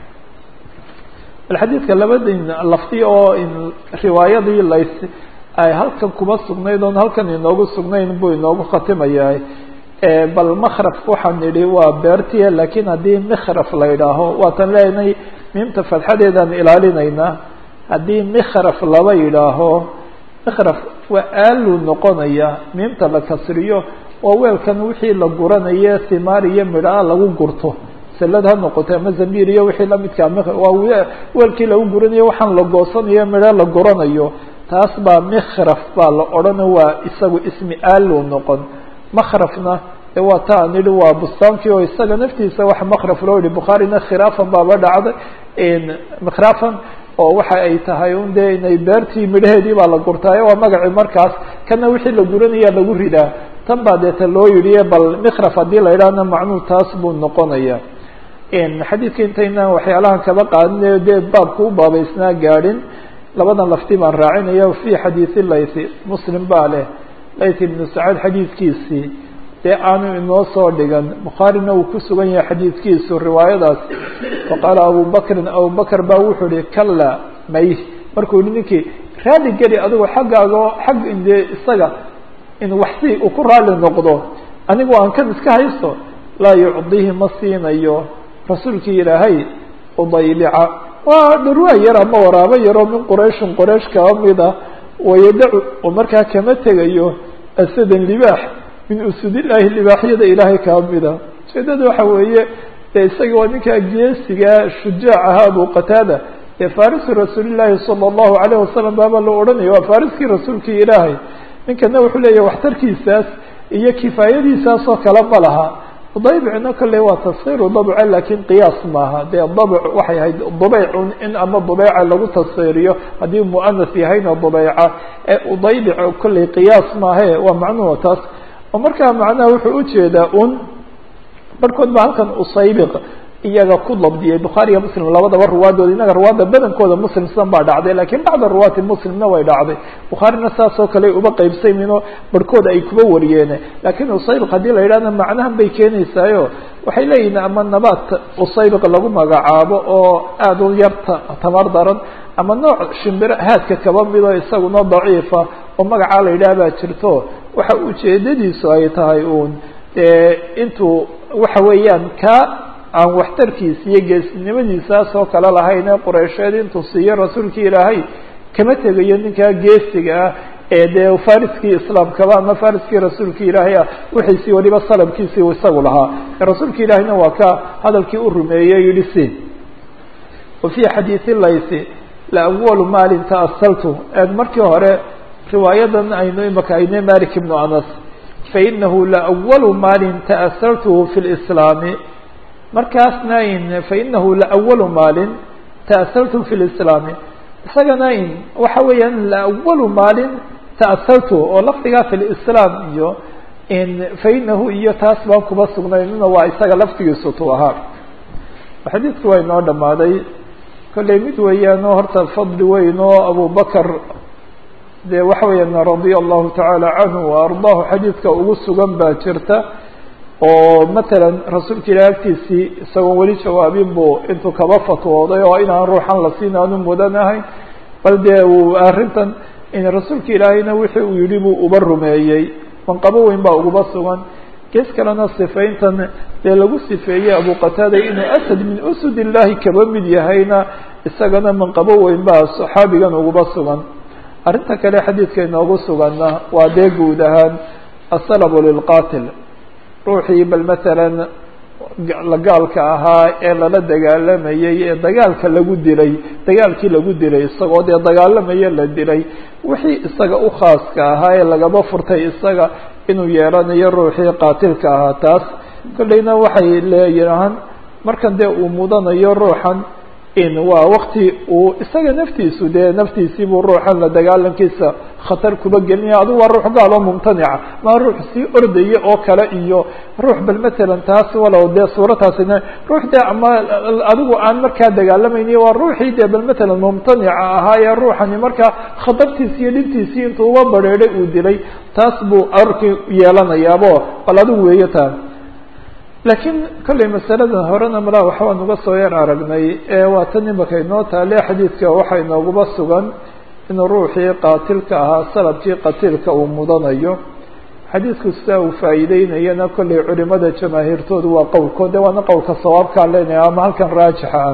bal xadiidka labadin lafti oo riwaayadii lays ay halkan kuba sugnayd oon halkan inoogu sugnayn buu inoogu khatimayaa bal makraf waxaan idhi waa beertiya lakiin haddii mikraf la idhaaho waatan leenay miimta fadxadeedaan ilaalinaynaa haddii mikraf laba yidhaaho mikraf waa aaluu noqonaya miimta la kasriyo waa weelkan wixii la guranaye himaar iyo midhaa lagu gurto salad ha noqoto ama zambiir iyo wixii lamidkaa waa weelkii lagu guranayo waxaan la goosanayo midho la guranayo taas baa mikraf baa la odhana waa isagu ismi aaluu noqon makrafna de waa ta an idhi waa bustaankii oo isaga naftiisa wax makraf loo yihi bukhaarina khiraafan baaba dhacday mikrafan oo waxa ay tahay un de inay beertii midhaheedii baa la gurtaayo waa magacii markaas kana wixii la guranaya lagu ridaa tan baa deeta loo yidhi bal mikraf haddii la idhaahna macnuu taas buu noqonaya xadiidka intaynaan waxyaalahan kaba qaadinayo dee baabka u baabaysnaa gaadhin labadan lafti baan raacinaya fi xadiisi laythi muslim baa leh layth ibnu sacaad xadiidkiisii dee aanu inoo soo dhigan bukhaarina uu ku sugan yahay xadiidkiisu riwaayadaas faqaala abu bakrin abu bakr baa wuxuu ihi kala may markuu yihi ninkii raali geli adigu xaggaaga xag inde isaga in waxsi uu ku raali noqdo anigu aan kan iska haysto laa yucdihi ma siinayo rasuulkii ilaahay udaybica waa dhurwaa yar ama waraabo yaroo min qurayshin qoraysh kaba mida wayadacu oo markaa kama tegayo asadan libaax min usudillaahi libaaxyada ilaahay kaba mida ujeedada waxa weeye dee isaga waa ninkaa geesiga shujaac ahaa abu qataada ee farisu rasuulillaahi sala allahu alayh wasalam baaba la odhanaya waa fariskii rasuulkii ilaahay ninkana wuxuu leeyahy waxtarkiisaas iyo kifaayadiisaas oo kale ma laha daybicna kale waa tashiru dabce lakin qiyaas maaha dee dabc waxay ahayd dubeycun in ama dubeyca lagu tashiiriyo haddii muanas yahayna dubeyca ee udaybic kolley qiyaas maahe waa macnuhu taas oo markaa macnaha wuxuu ujeedaa un barhkood ba halkan usaybiq iyaga ku dabdiyay bukhaariya muslim labadaba ruwaadooda inaga ruwaadda badankooda muslim sidan baa dhacday lakin bacda ruwaati muslimna way dhacday bukhaarina saas oo kale uba qeybsaymino barhkood ay kuba wariyeen lakin usaybiq haddii la yidhahna macnahan bay keenaysaayo waxay leeyihin ama nabaat usaybiq lagu magacaabo oo aada u yarta tamar daran ama nooc shimbiro haadka kaba mido isaguna daciifa oo magacaa la yidhaha baa jirto waxa ujeedadiisu ay tahay uun intuu waxa weeyaan ka aan waxtarkiisa iyo geesinimadiisaas oo kale lahayn ee qureysheed intuu siiyo rasuulkii ilaahay kama tegayo ninkaa geesiga ah ee dee fariskii islaamkaba ama fariskii rasuulkii ilaahay ah wixiisii waliba salabkiisii isagu lahaa rasuulka ilaahayna waa ka hadalkii u rumeeyey yihi si wa fi xadiisi laysi la awalu maalin ta'asaltu eeg markii hore riwaayadan aynu imaka ayne malik ibnu anas fainahu la awalu maalin ta'asaltuhu fi lislaami markaasna in fainahu laawalu maalin ta'asaltu fi lislaami isagana in waxa weeyaan laawalu maalin ta'asaltu oo lafdigaa fi lislaam iyo in fainahu iyo taas baan kuba sugnaynuna waa isaga laftigiisu tu ahaa xadiidku waa inoo dhamaaday kollay mid weeyaan oo horta fadli weyn oo abubakar dee waxa weeyaan radia allahu tacaala canhu wa ardaahu xadiidka ugu sugan baa jirta oo matalan rasuulka ilahi agtiisii isagoon weli jawaabin buu intuu kaba fatwooday oo inaan ruuxan la siin aanu mudanahayn bal dee uu arrintan in rasuulka ilaahayna wixii uu yidhi buu uba rumeeyey manqabo weyn baa uguba sugan gees kalena sifayntan dee lagu sifeeyey abu qataada inuu asad min usud illahi kaba mid yahayna isagana manqabo weyn baa saxaabigan uguba sugan arrinta kale xadiidka inoogu suganna waa dee guud ahaan asalabu lilqatil ruuxii bal matalan gaalka ahaa ee lala dagaalamayey ee dagaalka lagu dilay dagaalkii lagu dilay isagoo dee dagaalamaye la dilay wixii isaga u khaaska ahaa ee lagaba furtay isaga inuu yeelanayo ruuxii qaatilka ahaa taas kollayna waxay leeyahaan markan dee uu mudanayo ruuxan in waa wakti uu isaga naftiisu dee naftiisiibuu ruuxan la dagaalankiisa khatar kuba gelinaya adigu waa ruux gaal oo mumtanica maa ruux sii ordaya oo kale iyo ruux bal matalan taas walow dee suurataasina ruux dee ama adigu aan markaa dagaalamayni waa ruuxii dee bal matalan mumtanica ahaa ee ruuxani markaa khatartiisi iyo dhibtiisii intuu uba bareeday uu dilay taas buu arki yeelanayaabo bal adigu weeyo taa laakiin kollay masaladan horena malaa waxbaa nuga soo yar aragnay ee waa tan imaka inoo taale xadiidka waxaa inooguba sugan inuu ruuxii qaatilka ahaa salabkii qatiilka uu mudanayo xadiidku sidaa uu faa'iideynayana kollay culimada jamaahiirtoodu waa qowlkood de waana qowlka sawaabkaan leenahay ama halkan raajixa ah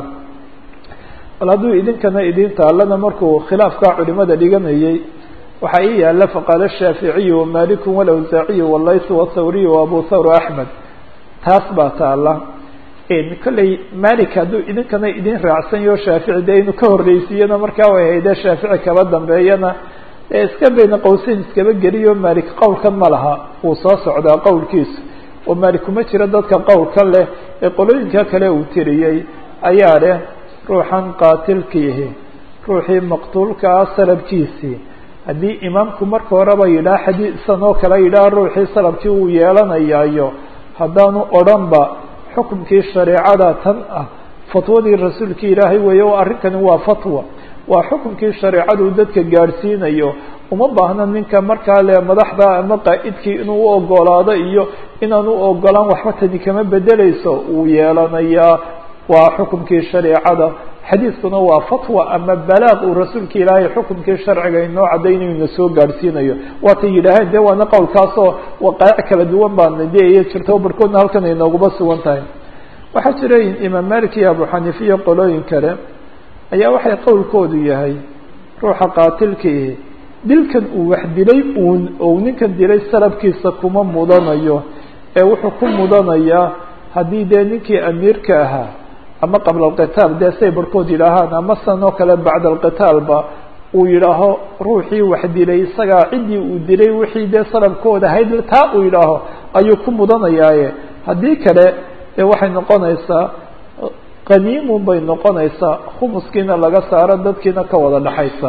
bal hadduu idinkana idin taalana markuu khilaafkaa culimada dhiganayay waxaa ii yaala faqaala shaaficiyu wamaliku walawsaaciyu walaysu wathawriyu waabu thawr axmed taas baa taala kollay malik hadduu idinkana idin raacsanyaho shaafici dee inuu ka horreysiiyana markaa way haydee shaafici kaba dambeeyana ee iska bayna qowseyn iskaba geliyo malik qowlkan ma laha wuu soo socdaa qowlkiisu oo malik kuma jiro dadka qowlkan leh ee qolooyinka kale uu tiriyey ayaa leh ruuxan qaatilkiihi ruuxii maqtuulkaa salabkiisii haddii imaamku marka horeba yidhaha xadiisan oo kale yidhaha ruuxii salabkii uu yeelanayaayo haddaanu odhanba xukumkii shareecada tan ah fatwadii rasuulkii ilaahay weeye oo arrinkani waa fatwa waa xukumkii shareecadu dadka gaadhsiinayo uma baahna ninka markaa le madaxda ama qaa'idkii inuu u ogolaado iyo inaan u ogolaan waxba tani kama bedeleyso uu yeelanayaa waa xukumkii shareecada xadiidkuna waa fatwa ama balaaq uu rasuulka ilaahay xukumkii sharciga inoo caddaynayo ina soo gaadhsiinayo waatay yidhaaheen de waana qowlkaasoo waqaa'ic kala duwan baana de iyo jirto barhkoodna halkan ay nooguba sugan tahay waxaa jira imaam malik iyo abu xaniifa iyo qolooyin kale ayaa waxay qowlkoodu yahay ruuxa qaatilkii dilkan uu wax dilay uun ou ninkan dilay salabkiisa kuma mudanayo ee wuxuu ku mudanayaa haddii dee ninkii amiirka ahaa ama qabla alqitaal dee say barhkood yidhaahaan ama san oo kale bacda alqitaalba uu yidhaaho ruuxii wax dilay isagaa ciddii uu dilay wixii dee salabkooda ahayd taa uu yidhaaho ayuu ku mudanayaaye haddii kale dee waxay noqonaysaa qaniimun bay noqonaysaa khumuskiina laga saaro dadkiina ka wada dhaxaysa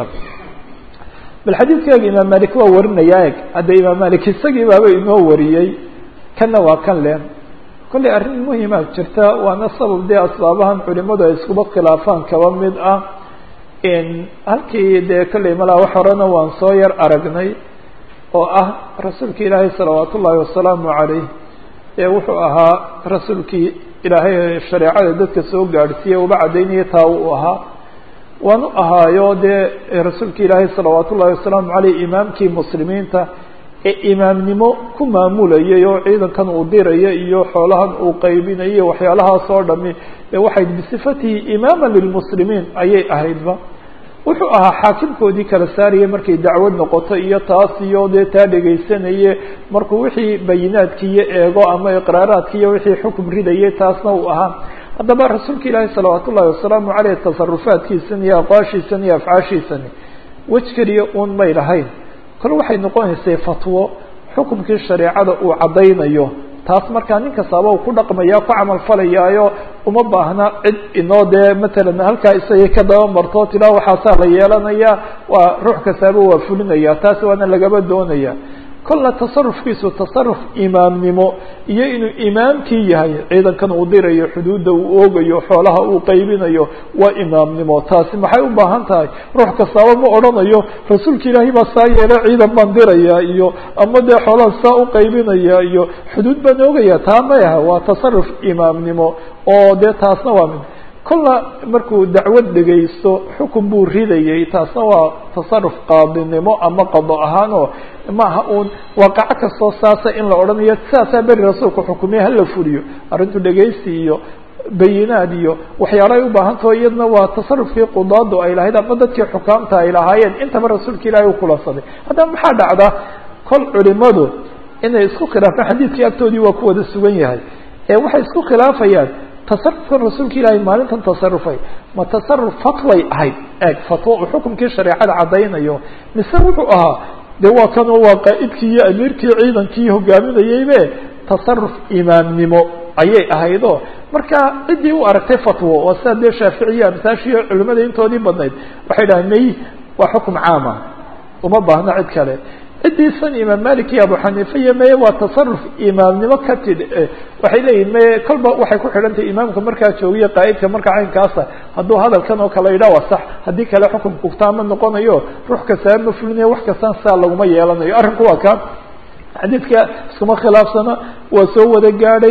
bal xadiidkaaga imaam malik waa warinayaa eg hadda imaam malik isagii baaba inoo wariyey kanna waa kan leh kollay arrin muhima jirta waana sabab dee asbaabahan culimadu ay iskuba khilaafaan kaba mid ah halkii dee kollay malaa wax horena waan soo yar aragnay oo ah rasuulki ilaahay salawaat ullaahi wasalaamu calayh ee wuxuu ahaa rasuulkii ilaahay shareecada dadka soo gaadhsiiyey uba caddaynaya taa uu ahaa waanu ahaayo dee rasuulka ilaahay salawaat ullahi wasalaamu caleyh imaamkii muslimiinta ee imaamnimo ku maamulayay oo ciidankan uu diraya iyo xoolahan uu qaybinayo waxyaalahaas oo dhami ee waxay bisifatihi imaama lilmuslimiin ayay ahaydba wuxuu ahaa xaakimkoodii kala saarayay markay dacwad noqoto iyo taas iyo dee taa dhegaysanaye markuu wixii bayinaadkiiyo eego ama iqraaraadkiiyo wixii xukum ridayay taasna uu ahaa haddaba rasuulka ilaahi salawaat ullahi wasalaamu caleyh tasarufaadkiisani iyo aqwaashiisani iyo afcaashiisani wej keliya uun may lahayn kole waxay noqonaysay fatwo xukumkii shareecada uu caddaynayo taas markaa nin kastaaba uu ku dhaqmaya ku camal falayaayo uma baahna cid inoo dee matalan halkaa isagay ka daba marto tilaa waxaasaa la yeelanaya waa ruux kastaaba waa fulinaya taas waana lagaba doonaya kolla tasarufkiisu tasaruf imaamnimo iyo inuu imaamkii yahay ciidankan uu dirayo xuduudda uu oogayo xoolaha uu qaybinayo waa imaamnimo taasi maxay u baahan tahay ruux kastaaba ma odhanayo rasuulka ilaahay baa saa yeela ciidan baan diraya iyo ama dee xoolaha saa u qaybinaya iyo xuduud baan oogaya taa may aha waa tasaruf imaamnimo oo dee taasna waa mid kolla markuu dacwad dhegaysto xukun buu ridayay taasna waa tasaruf qaadinimo ama qado ahaan oo maaha uun waaqaco kastoo saasa in la odhanayo sidaasaa beri rasuulku xukumiye hala fuliyo arrintu dhegaysi iyo bayinaad iyo waxyaalahay u baahantaho iyadna waa tasarufkii qudaadu ay lahayd ama dadkii xukaamta ay lahaayeen intaba rasuulka ilaahay u kulansaday haddaba maxaa dhacda kol culimadu inay isku khilaafaan xadiidkii agtoodii waa ku wada sugan yahay ee waxay isku khilaafayaan tasarufkan rasuulka ilaahay maalintan tasarufay ma tasaruf fatway ahayd eeg fatwo uu xukumkii shareecada caddaynayo mise wuxuu ahaa de waa kanoo waa qaa'idkii iyo amiirkii ciidankii hogaaminayeybe tasaruf imaamnimo ayay ahaydoo marka ciddii u aragtay fatwo waa sida dee shaaficiya amsaashiiyo culimada intoodii badnayd waxay dhahaan may waa xukum caama uma baahno cid kale ciddiisan imaam malik iyo abu xaniifa iyo meye waa tasaruf imaamnimo ka tid waxay leeyihin meye kolba waxay ku xidhan tahay imaamka markaa joogiyo qaa'idka marka caynkaasa hadduu hadalkan oo kale yidhah waa sax haddii kale xukumku taama noqonayo ruux kastaa ma fulinayo wax kastaan saa laguma yeelanayo arrinku waa ka xadiidka iskuma khilaafsana waa soo wada gaadhay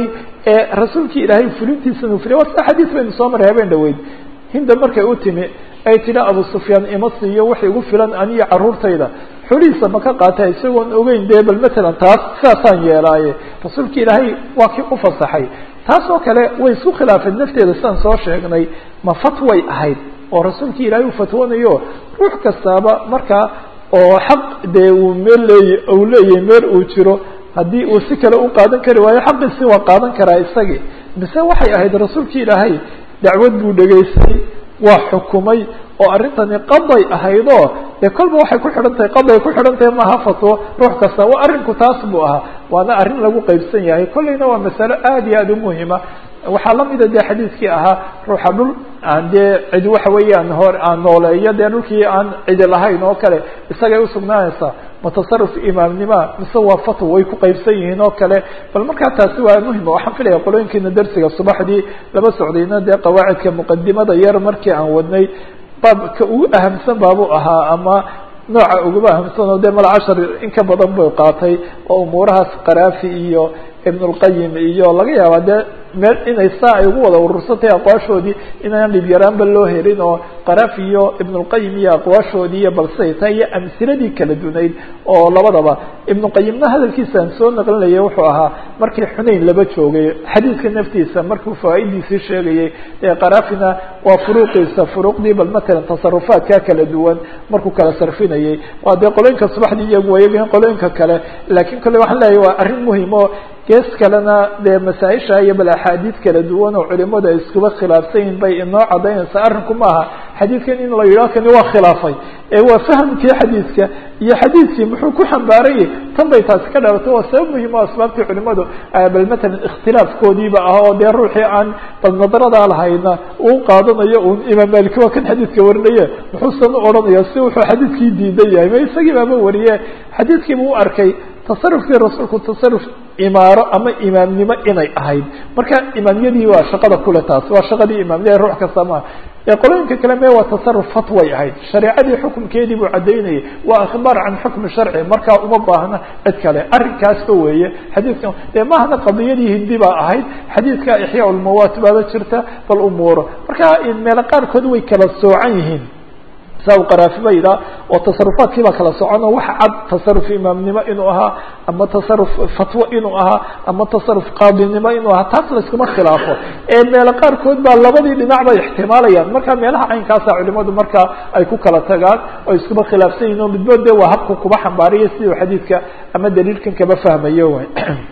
ee rasuulkii ilaahay fulintiisana u fuliya waa sida xadiis baynu soo maray habeen dhaweyd hinda markay u timi ay tidhi abu sufyaan ima siiyo wax igu filan aniyo carruurtayda xulihiisa ma ka qaata isagoon ogeyn dee bal matalan taas sidaasaan yeelaaye rasuulka ilaahay waa kii u fasaxay taas oo kale way isku khilaafeen nafteeda sidaan soo sheegnay ma fatway ahayd oo rasuulka ilaahay uu fatwoonayo ruux kastaaba markaa oo xaq dee uu meel leey uu leeyahay meel uu jiro haddii uu si kale u qaadan kari waayo xaqiisi waa qaadan karaa isagii mise waxay ahayd rasuulka ilaahay dacwad buu dhegaystay waa xukumay oo arrintani qaday ahaydoo dee kolba waxay ku xidhan tahay qaday ku xidhan tahay maaha fatwo ruux kasta waa arrinku taas buu ahaa waana arrin lagu qeybsan yahay kolleyna waa masalo aada iyo aada u muhima waxaa lamida dee xadiiskii ahaa ruuxa dhul aan dee cidi waxa weeyaan hor aan nooleeyo dee dhulkii aan cidi lahayn oo kale isagay usugnaanaysaa mutasarif imaamnima mise waa fatwa way ku qeybsan yihiin oo kale bal markaa taasi waa muhima waxaan filaya qolooyinkiina darsiga subaxdii laba socdayna dee qawaacidka muqadimada yar markii aan wadnay baabka ugu ahamsan baabuu ahaa ama nooca uguba ahamsan oo dee mal cashar in ka badan buu qaatay oo umuurahaas qaraafi iyo ibn اlqayim iyo laga yaaba dee meel inay saa ay ugu wada urursantay aqwaashoodii inaan dhib yaraanba loo helin oo qaraf iyo ibn اlqayim iyo aqwaashoodii iyo balsay taa iyo amsiladii kala dunayd oo labadaba ibn qayimna hadalkiisa aan soo naqlinayay wuxuu ahaa markii xunayn laba joogay xadiidka naftiisa markuu fawaa'idiisii sheegayay ee qarafina waa furuuqiisa furuuqdii bal matalan tasarufaadka kala duwan markuu kala sarfinayay waa dee qolooyinka subaxdii iyagu waayagin qolooyinka kale laakiin kolle waxaan leeyahy waa arrin muhim oo gees kalena dee masaaisha iyo bal axaadiid kala duwan oo culimadu ay iskuba khilaafsan yihin bay inoo cadaynaysaa arrinku maaha xadiidkan in la yidhaho kani waa khilaafay ee waa fahamkii xadiidka iyo xadiidkii muxuu ku xambaarayay tan bay taasi ka dhalatay waa sabab muhim o asbaabtii culimadu bal matalan ikhtilaafkoodiiba ah oo dee ruuxii aan bal nadradaa lahayna uu qaadanayo un imaam maliki waa kan xadiidka warinaye muxuusan u odhanaya si wuxuu xadiidkii diidan yahay ma isagii baaba wariye xadiidkiiba u arkay tasarufkii rasuulku tasaruf imaaro ama imaamnimo inay ahayd marka imaamyadii waa shaqada kule taas waa shaqadii imaamnida ruux kasta maaha ee qolooyinka kale me waa tasaruf fatway ahayd shareecadii xukumkeedii buu caddaynayay waa akhbaar can xukmi sharci markaa uma baahna cid kale arrinkaasba weeye xadiidkan dee mahana qadiyadii hindi baa ahayd xadiidka ixyaa lmawaat baaba jirta bal umuuro marka meelo qaarkood way kala soocan yihiin saa qaraafiba yidhaha oo tasarufaadkii baa kala socono wax cad tasaruf imaamnimo inuu ahaa ama tasaruf fatwo inuu ahaa ama tasaruf qaadinimo inuu ahaa taas layskuma khilaafo ee meelo qaarkood baa labadii dhinac bay ixtimaalayaan marka meelaha caynkaasa culimadu markaa ay ku kala tagaan oo iskuba khilaafsan yihin o midbood de waa habka kuba xambaariya siduu xadiidka ama daliilkan kaba fahmayo wy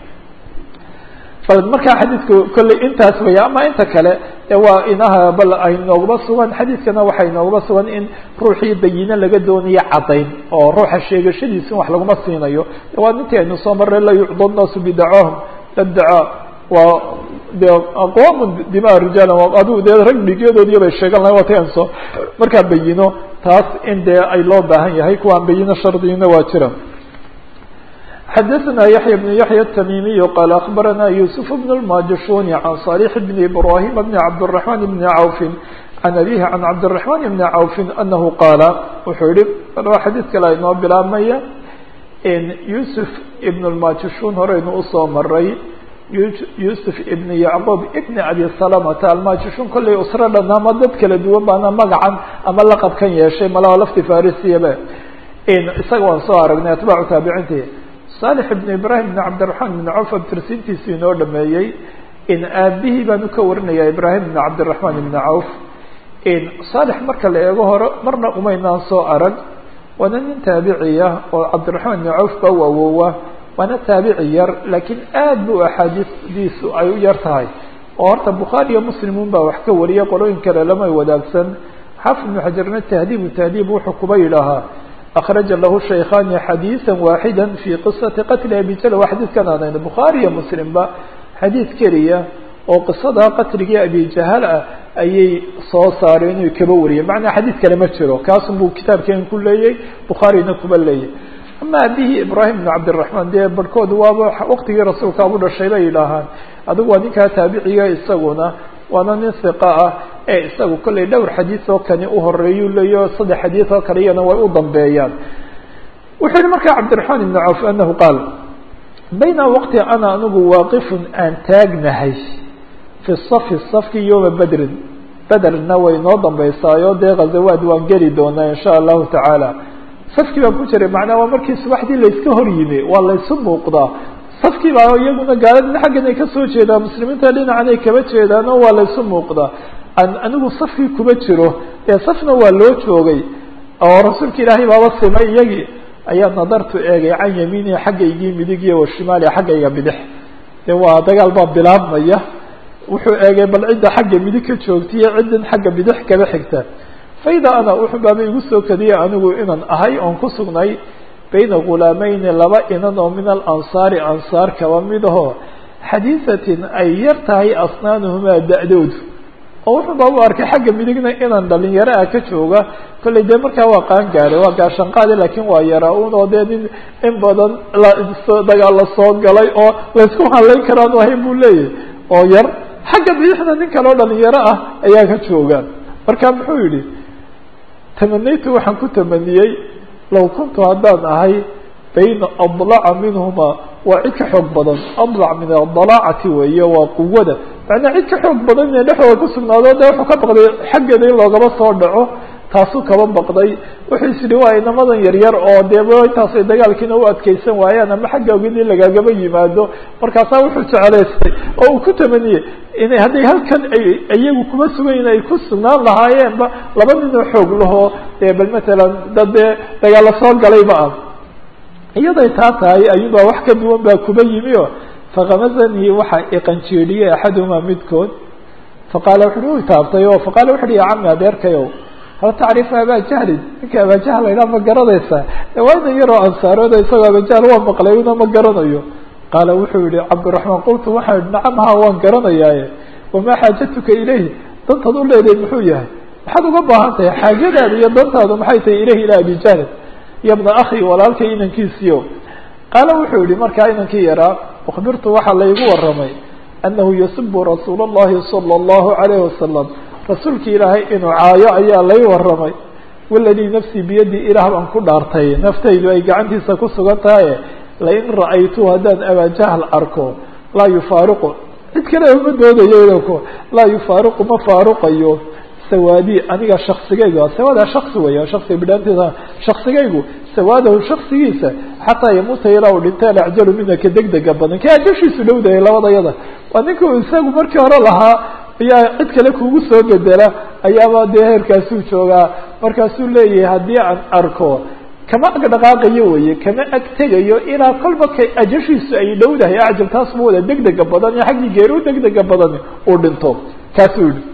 markaa xadiidku kolley intaas weya ama inta kale waa inaha bal ay noogaba sugan xadiidkana waxay noogaba sugan in ruuxii bayine laga doonayo caddayn oo ruuxa sheegashadiisa in wax laguma siinayo waa nintii aynu soo marray la yucda naasu bidacahum ladacaa waa de aqwam dima rijaala adigu dee rag dhigyadoodii bay sheegan lahay waa ti an soo markaa bayino taas in dee ay loo baahan yahay kuwaan bayino shardigina waa jira xdثna يحyى بن يحyى التmيمي qال أخبرnا يوسف بن الماجشون عن صالح بن إبراهيم بن عبدالرحمن بن عوف عن أبيه عن عبدالرحمن بن عوف أنه qاaل wuxuu yihi xadيث kale inoo bilaabmaya يوسف بن الماجشون horeynu usoo maray يوسف بن يعقوب بن أبي سلمة الماجشون kollay usro dhan ama dad kala duwan baana magacan ama laqabkan yeeshay malaa lafti farisiyabe isaga waan soo aragnay atbaacu taabiciinti صالح بن ibrahim بن cabdiرaحman بن cوf abtirsintiisu inoo dhameeyey in aabihii baanu ka warinaya ibrahim بن cabdiرaحman بن cوf صالح marka la eego hore marna umaynaan soo arag waana nin taabiciya oo cabdiرaحman بن cوf ba u awoowa waana taabici yar laakiin aad bu axaadiisdiisu ay u yar tahay oo horta bukhaari iyo muslimun baa wax ka wariya qolooyin kale lamay wadaagsan xaafid بن xajarna tahdiib tahdiib wuxuu kuba yidhaahaa akraja lahu shaykhaani xadiiثa waaxida fi qisati qatli abi jal waa xadiidkan aanayno bukhaari iyo muslimba xadiid keliya oo qisada qatligii abi jahal ah ayay soo saareen inuu kaba wariyay macnaa xadiid kale ma jiro kaasun buu kitaabkeen ku leeyay bukhaarina kuba leeyay ama abihii ibrahim bn cabdiraحman dee barhkood waaba waqtigii rasuulka abu dhashay bay yidhaahaan adigu waa ninkaa taabiciga isaguna waana nin hiqa ah ee isagu kollay dhowr xadiid oo kani uhoreeyuu leeyo saddex xadiid oo kale iyana way u dambeeyaan wuxuu yihi markaa cabdiraحman ibn cawf anahu qaal bayna waqti ana anigu waaqifun aan taagnahay fi safi safkii yowma bedrin bederna way noo dambeysaayo dee ghazawaad waan geli doonaa insha allahu tacaala safkii baan ku jiray macnaa waa markii subaxdii layska hor yimi waa laysu muuqdaa safkii baa iyaguna gaaladina xaggan ay kasoo jeedaan muslimiinta dhinacan ay kaba jeedaan oo waa laysu muuqdaa anigu safkii kuma jiro ee safna waa loo joogay oo rasuulka ilaahay baaba simay iyagii ayaa nadartu eegay can yamiinihi xaggaygii midig iyo washimaali xaggayga bidix de waa dagaal baa bilaabmaya wuxuu eegay bal cidda xagga midig ka joogta iyo ciddan xagga bidix kaba xigta faida ana wuxuu baaba igu soo kadiyay anigu inaan ahay oon ku sugnay bayna ghulaamayni laba inan oo min alansaari ansaar kaba mid aho xadiisatin ay yar tahay asnaanuhumaa da-doodu oo wuxuu baa u arkay xagga midigna inaan dhalinyaro ah ka jooga kollay dee markaa waa qaan gaaray waa gaashanqaadi laakiin waa yaraa un oo dee nin in badan dagaal la soo galay oo laysku halayn karaan ahayn buu leeyahay oo yar xagga bidixna nin kaleo dhalinyaro ah ayaa ka jooga marka muxuu yihi tamanaytu waxaan ku tamaniyey low kuntu haddaan ahay bayna adlaca minhuma waa cid ka xoog badan adlac min adalaacati weeye waa quwada macnaa cid ka xoog badan inay dhexdooda ku sugnaado de wuxuu ka baqday xaggeeda in loogaba soo dhaco taasuu kaba baqday wuxuu is yihi waa inamadan yaryar oo dee intaasay dagaalkiina u adkeysan waayaan ama xagga ogid in lagagaba yimaado markaasaa wuxuu jeclaystay oo uu ku tamaniyey inay hadday halkan ay iyagu kuma sugayn ay ku sugnaan lahaayeenba laba ninoo xoog lahoo dee bal matalan dad dee dagaalla soo galayba ah iyaday taa tahay ayuunbaa wax ka duwan baa kuba yimi o fakamazanii waxaa iqanjeedhiyey axaduhumaa midkood faqaala wuxu u taabtay o faqala wuxu uhi ya cami adeerkayow hal tacrifu abajahlin ninka abajahl la ydhaha ma garanaysaa waa inan yaroo ansaarooda isagoo abajahl waa maqlay una ma garanayo qaala wuxuu yihi cabdiraxmaan qultu waxaan ihi nacam ha waan garanayaaye wamaa xaajatuka ilayhi dantaad u leedahay muxuu yahay maxaad uga baahan tahay xaajadaada iyo dantaadu maxay tahay ilayhi ilaa abijahlin iyo bna akhi walaalkay inankiisiyo qaala wuxuu yihi markaa inankii yaraa ukbirtu waxaa laygu waramay anahu yasibu rasuul اllahi salى اllahu alayh wasalam rasuulki ilaahay inuu caayo ayaa lay waramay waladii nafsii biyadi ilaah baan ku dhaartay naftaydu ay gacantiisa ku sugan tahaye lain ra'aytu haddaan abajahl arko laa yufaariqu cid kale uma doodayo laa yufaariqu ma faaruqayo sawaadi aniga shaksigaygu sawaada shaksi weya shaksiga bidhaantiisa shaksigaygu sawaadahu shaksigiisa xataa yamuuta ilaa uu dhinta alacjalu mina ka degdega badan ka ajashiisu dhowdaya labadayada waa ninka isagu markii hore lahaa ayaa cid kale kugu soo bedela ayaaba dee heerkaasuu joogaa markaasuu leeyahay haddii aan arko kama ag dhaqaaqayo weye kama ag tegayo ilaa kolba ka ajashiisu ay dhowdahay acjal taas ma wada degdega badan iyo xaggii geeri u degdega badan uu dhinto kaasuu yihi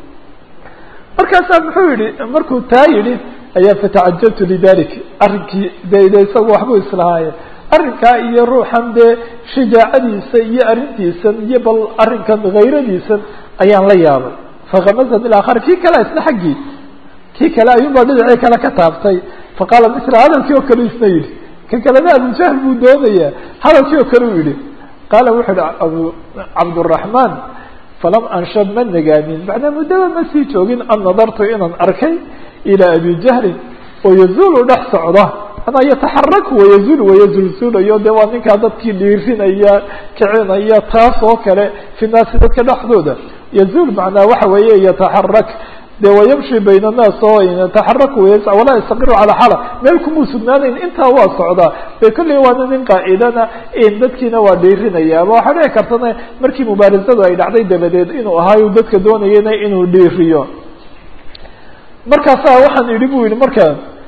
markaasaa muxuu yihi markuu taa yidhi ayaa fatacajabtu lidalik arrinkii de de isagu waxbuu islahaaye arrinkaa iyo ruuxan dee shajaacadiisa iyo arrintiisan iyo bal arrinkan hayradiisan ayaan la yaabay fakamazan ilakhar kii kale isna xaggii kii kale ayuunbaa dhinacii kale ka taabtay faqaala misla hadalkii oo kale isna yidhi kan kalena abujahl buu doonayaa hadalkii oo kale u yihi qaala wuxuu yihi abu cabduraxmaan falam anshab ma nagaanin macnaa muddaba ma sii joogin an nadartu inaan arkay ilaa abi jahlin oo yazuulu dhex socda manaa yataxaraku wayazul wayazulzulayo de waa ninkaa dadkii dhiirinaya kicinaya taas oo kale fi naasi dadka dhexdooda yazuul macnaa waxa weeye yataxarak de wayamshi bayna annaas oo yataxaraku wayas walaa yastaqiru calaa xala meel kumuu sugnaanayn intaa waa socdaa de kolley waana nin qaacidana dadkiina waa dhiirinaya ama waxaa dhici kartana markii mubaarasadu ay dhacday dabadeed inuu ahaayu dadka doonayana inuu dhiiriyo markaasaa waxaan idhi bu yihi marka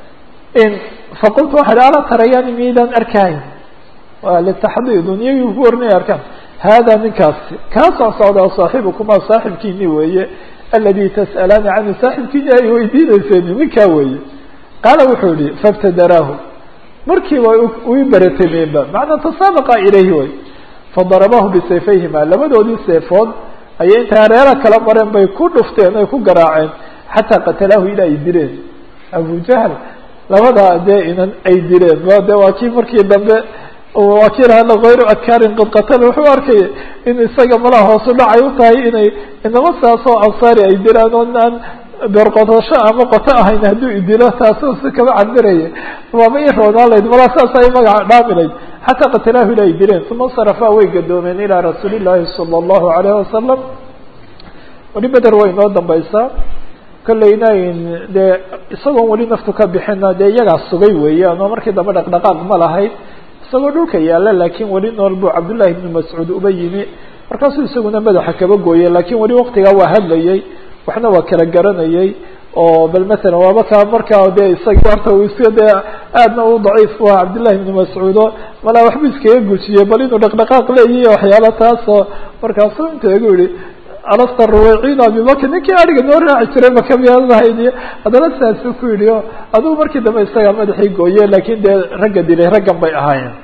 faqultu waxaa ihi alaa tarayani miydaan arkahayn waa litaxdiidun iyagii ku warinaya arkaan hada ninkaasi kaasoo socdaa saaxibukumaa saaxibkiini weeye aladi tas'alaani canhu saaxibkiini ay weydiineyseen ninkaa weeye qaala wuxuu yihi faibtadaraahu markiiba ui baratameenba macnaa tasaabaqa ilayhi way fadarabahu bisayfayhima labadoodii seefood ayay intay hareera kala mareen bay ku dhufteen ay ku garaaceen xataa qatalaahu ilaa ay dileen abu jahl labadaa dee inan ay dileen de waa kii markii dambe waa kii lahadla hayru adkaarin qad qatala wuxuu arkaya in isaga malaha hoosu dhacay u tahay inay inama saasoo ansaari ay dilaan oo aan beerqotasho ama qoto ahayn hadduu idilo taasoo si kama cabiraya waaba i roonaan layd malaa saas ay magaca dhaamilayd xataa qatalaahu ila ay dileen uma sarafaa way gadoomeen ilaa rasuuli llaahi sala allahu alayhi wasalam weli beder way inoo dambaysaa kolleyna dee isagoon weli naftu ka bixina dee iyagaa sugay weeyaan oo markii dambe dhaqdhaqaaq ma lahayd isagoo dhulka yaalla laakiin weli nool buu cabdullahi ibnu mascuud uba yimi markaasuu isaguna madaxa kaba gooyey laakiin weli waktigaa waa hadlayey waxna waa kala garanayey oo bal masalan waaba kaa markaa dee isagii horta uu iska dee aadna u daciif u aha cabdillahi ibnu mascuudo malaa waxbuu iskaga gujiyey bal inuu dhaqdhaqaaq leeyihi waxyaala taasoo markaasuu inta igu yihi alasta ruwayciin abibakr ninkii ariga noo raaci jiray makamiyaadahayd haddana saasuu ku yidhi o adugu markii dambe isagaa madaxii gooye laakiin dee ragga dilay raggan bay ahaayeen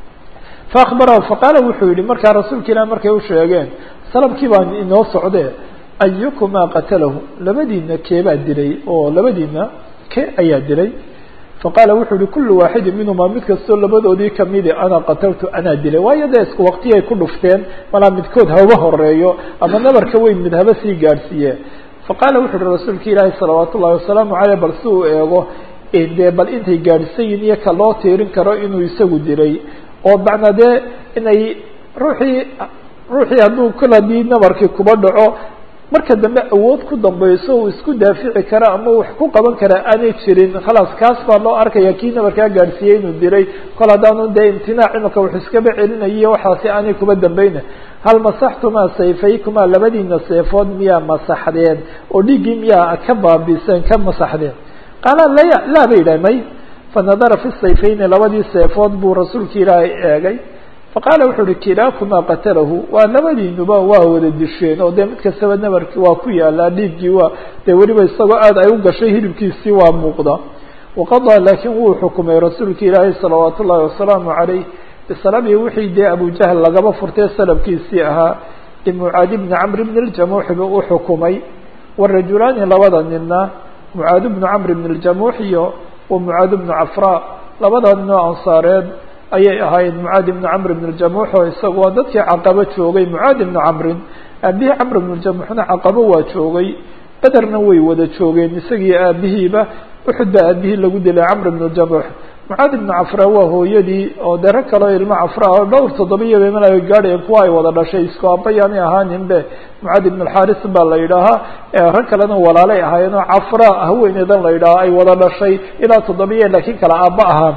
faakbarahu faqaala wuxuu yihi markaa rasuulka ilah markay u sheegeen salabkii baa inoo socdee ayukumaa qatalahu labadiina keebaa dilay oo labadiina ke ayaa dilay faqaala wuxuu yihi kulu waaxidin minhumaa mid kastoo labadoodii kamidi ana qataltu anaa dilay waayo dee isku waktiyay ku dhufteen malaa midkood haba horeeyo ama nabarka weyn mid haba sii gaadhsiiye faqaala wuxu uhi rasuulka ilaahi salawaat ullahi wasalaamu caleyh bal si uu eego dee bal intay gaadhsayin iyo ka loo tiirin karo inuu isagu dilay oo macnaa dee inay ruuxii ruuxii hadduu kol haddii nabarkii kuba dhaco marka dambe awood ku dambayso uu isku daafici kara ama wax ku qaban karaa aanay jirin khalaas kaas baa loo arkaya kii nabarkaa gaadhsiiyey inuu dilay kol haddaanu dee imtinaac imika wax iskaba celinayiyo waxaasi aanay kuba dambeyna hal masaxtumaa sayfaykumaa labadiina seefood miyaa masaxdeen oo dhiiggii miyaa ka baabiseen ka masaxdeen qaala laya laa ba yidhah may fanadara fi sayfayni labadii seefood buu rasuulka ilaahay eegay faqaala wuxuu uhi kilaakumaa qatalahu waa labadiinuba waa wada disheen oo dee mid kastaba nabarki waa ku yaalaa dhiiggii waa dee weliba isagoo aad ay u gashay hilibkiisii waa muuqda waqadaa laakiin wuu xukumay rasuulka ilaahay salawaat ullahi wasalaamu calayh bisalabii wixii dee abujahl lagaba furtay salabkiisii ahaa limucaadi bni camr bni ljamuuxi buu u xukumay warajulaani labada nina mucaad bnu camr bni ljamuux iyo wa mucaad bnu cafraa labada nin oo ansaareed ayay ahaayeen mucaad ibnu camr ibn ljamuux oo isaga waa dadkii caqabo joogay mucaad ibnu camrin aabihii camr ibnu ljamuuxna caqabo waa joogay bederna way wada joogeen isagii aabihiiba uxud baa aabihii lagu dilay camr ibnu ljamuux mucaad ibnu cafra waa hooyadii oo dee rag kaleo ilmo cafra oo dhowr toddobiya bemal ay gaadhayeen kuwa ay wada dhashay isku abayaanay ahaanin be mucaad ibn alxaris baa la yidhaahaa rag kalena walaalay ahaayeen oo cafra haweeneydan la yidhaaha ay wada dhashay ilaa toddobiya laakiin kala aaba ahaan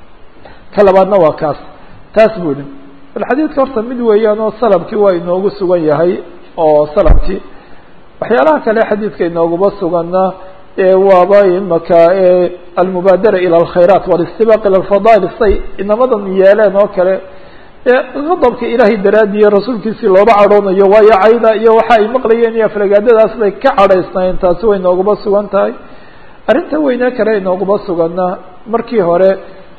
ka labaadna waa kaas taas buu yihi bal xadiidka horta mid weeyaan oo salabkii waa inoogu sugan yahay oo salabkii waxyaalaha kale xadiidka inooguma suganna waaba imaka almubaadara ilى اlkhayraat wاlاstibaaq ilى اlfadail say inamadan yeeleen oo kale qadabka ilaahay daraadiyo rasuulkiisii looba cadhoonayo waayo cayda iyo waxa ay maqlayeen iyo aflagaadadaas bay ka cadhaysnaayeen taasi way inooguma sugan tahay arrinta weyne kale inooguma suganna markii hore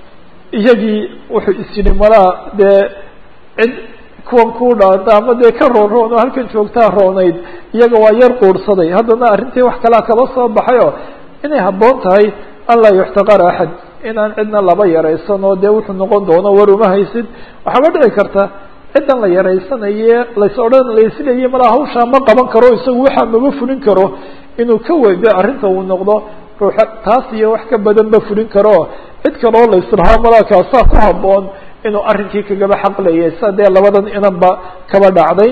iyagii wuxuu is yidhi malaa dee cid kuwan ku dhaanta ama dee ka roon roon oo halkan joogtaa roonayd iyaga waa yar quurhsaday haddana arrintii wax kalea kaba soo baxay oo inay habboon tahay an laa yuxtaqara axad inaan cidna laba yaraysan oo dee wuxuu noqon doono war uma haysid waxaaba dhici karta ciddan la yaraysanaye lays odhan laisleeyahy malaa hawshaa ma qaban karo isagu waxaa maba fulin karo inuu ka weydo arrinta uu noqdo ruuxa taas iyo wax ka badan ma fulin karo cid kaloo la islahaa malaa kaasaa ku habboon inuu arrinkii kagaba xaqlayay sa dee labadan inanba kaba dhacday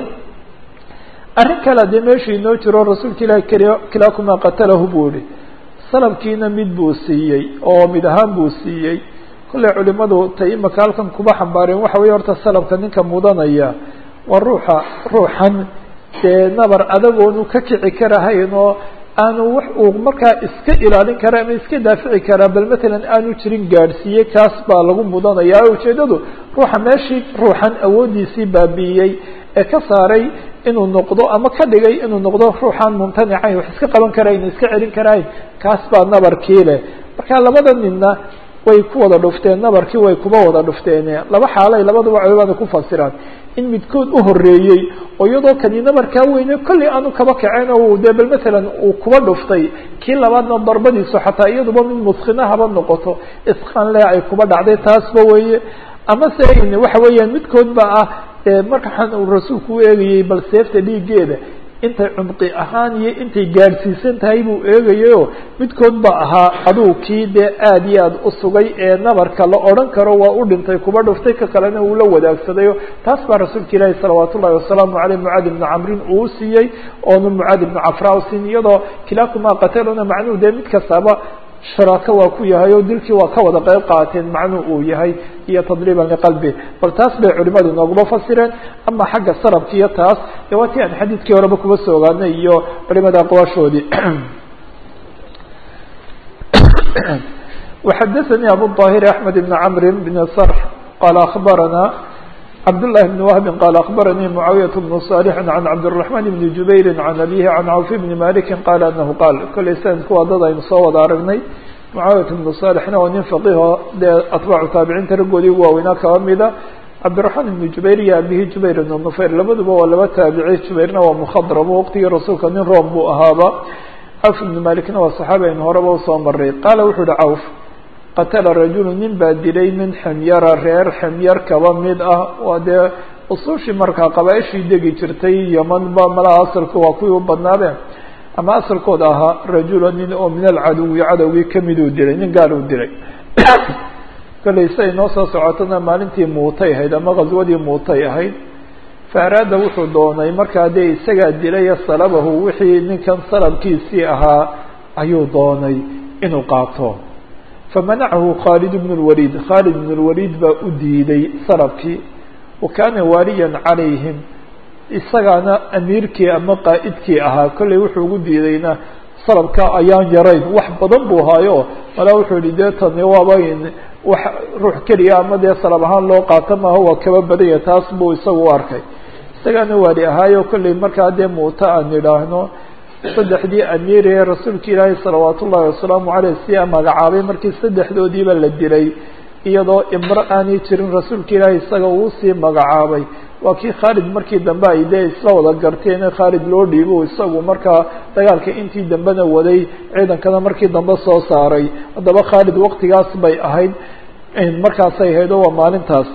arrin kale dee meesha inoo jiro rasuulka ilahi kilaakumaa qatalahu buu yihi salabkiina mid buu siiyey oo mid ahaan buu siiyey kolley culimadu tay imaka halkan kuba xambaareen waxa weye horta salabka ninka mudanaya waa ruuxa ruuxan dee nabar adagoonu ka kici karahayn oo aanu wax uu markaa iska ilaalin kara ama iska daafici karaa bal matalan aanu jirin gaadhsiiyey kaas baa lagu mudanaya ujeedadu ruuxa meeshii ruuxan awooddiisii baabi'iyey ee ka saaray inuu noqdo ama ka dhigay inuu noqdo ruuxaan mumtanicayn wax iska qaban karayn iska celin karayn kaas baa nabarkii leh marka labada ninna way ku wada dhufteen nabarkii way kuba wada dhufteen laba xaalay labaduba culimada ku fasiraan in midkood u horeeyey oo iyadoo kani nabarkaa weyne kollay aanu kaba kaceen oo dee bal matalan uu kuba dhuftay kii labaadna darbadiisu xataa iyaduba mid muskina haba noqoto isqaan le ay kuba dhacday taasba weeye ama se waxa weeyaan midkood ba ah markaan uu rasuulku u eegayey bal seefta dhiiggeeda intay cumqi ahaan iyo intay gaadhsiisan tahay buu eegayayo midkood ba ahaa aduu kii dee aada iyo aada u sugay ee nabarka la odhan karo waa u dhintay kuba dhuftay ka kalena uu la wadaagsaday taas baa rasuulka ilaahi salawaat ullahi wasalaamu aleyh mucaad ibni camrin uu siiyey oonu mucaad ibni cafra usiin iyadoo kilaakumaa qataluna macnuhu dee mid kastaaba sharaako waa ku yahay oo dilkii waa ka wada qeyb qaateen macnuu uu yahay iyo tadriiban liqalbi bal taas bay culimadu nooguma fasireen ama xagga sarabka iyo taas dee waa tii aan xadiidkii horeba kuba soo ogaanay iyo culimada aqwaashoodii وxadثnي abu الطاhر أحmed بن cمr بن صرح qال أخbarana cبدالله بن وهب qال أخbarnي معاaوية بن صالح عن cبدالرحمن بن جuبير عن أبيه عن cوف بن مالك qال أنه qال kolay snadku waa dad aynu soo wada aragnay معاaوية بن صالحna waa nin فقيho dee atباcu taabiciinta raggoodii ugu waaweynaa kaba mida cبدالرحمن بن جuبير iyo abihi جuبير بن نفyr labaduba waa laba taabici جuبيرna waa مخdرم wqtigii rasuulka nin room buu ahaaba cوف بن مالكna waa صحaabi aynu horeba usoo maray qala wuxuu uhi cوف qatala rajulu nin baa dilay min xemyara reer xemyar kaba mid ah waa dee usuushii markaa qabaaishii degi jirtay yemanba malaha asalku waa kuwii u badnaadeen ama asalkooda ahaa rajula nin oo min alcaduwi cadowgii kamiduu dilay nin gaal uu dilay kollay siay noo soo socotona maalintii muutay ahayd ama khaswadii muutay ahayd fa araada wuxuu doonay markaa dee isagaa dilaya salabahu wixii ninkan salabkiisii ahaa ayuu doonay inuu qaato famanacahu khaalid bn اlwaliid khaalid bn اlwaliid baa u diiday salabkii wa kaana waaliyan calayhim isagaana amiirkii ama qaa'idkii ahaa kollay wuxuu ugu diidayna salabka ayaan yarayn wax badan buu haayo malaa wuxuu yihi dee tani waaba wax ruux keliya ama dee salab ahaan loo qaato maaha waa kaba badanya taas buu isagu u arkay isagaana waali ahaayo kollay markaa dee muuta aan idhaahno saddexdii amiir ee rasuulka ilaahi salawaat ullahi wasalaamu caleyh siyaa magacaabay markii saddexdoodiiba la dilay iyadoo imro aanay jirin rasuulka ilaahi isaga uu sii magacaabay waa kii khaalid markii dambe ay dee isla wada garteen in khaalid loo dhiibo isagu markaa dagaalka intii dambena waday ciidankana markii dambe soo saaray haddaba khaalid waqtigaas bay ahayd markaasay ahayd oo waa maalintaas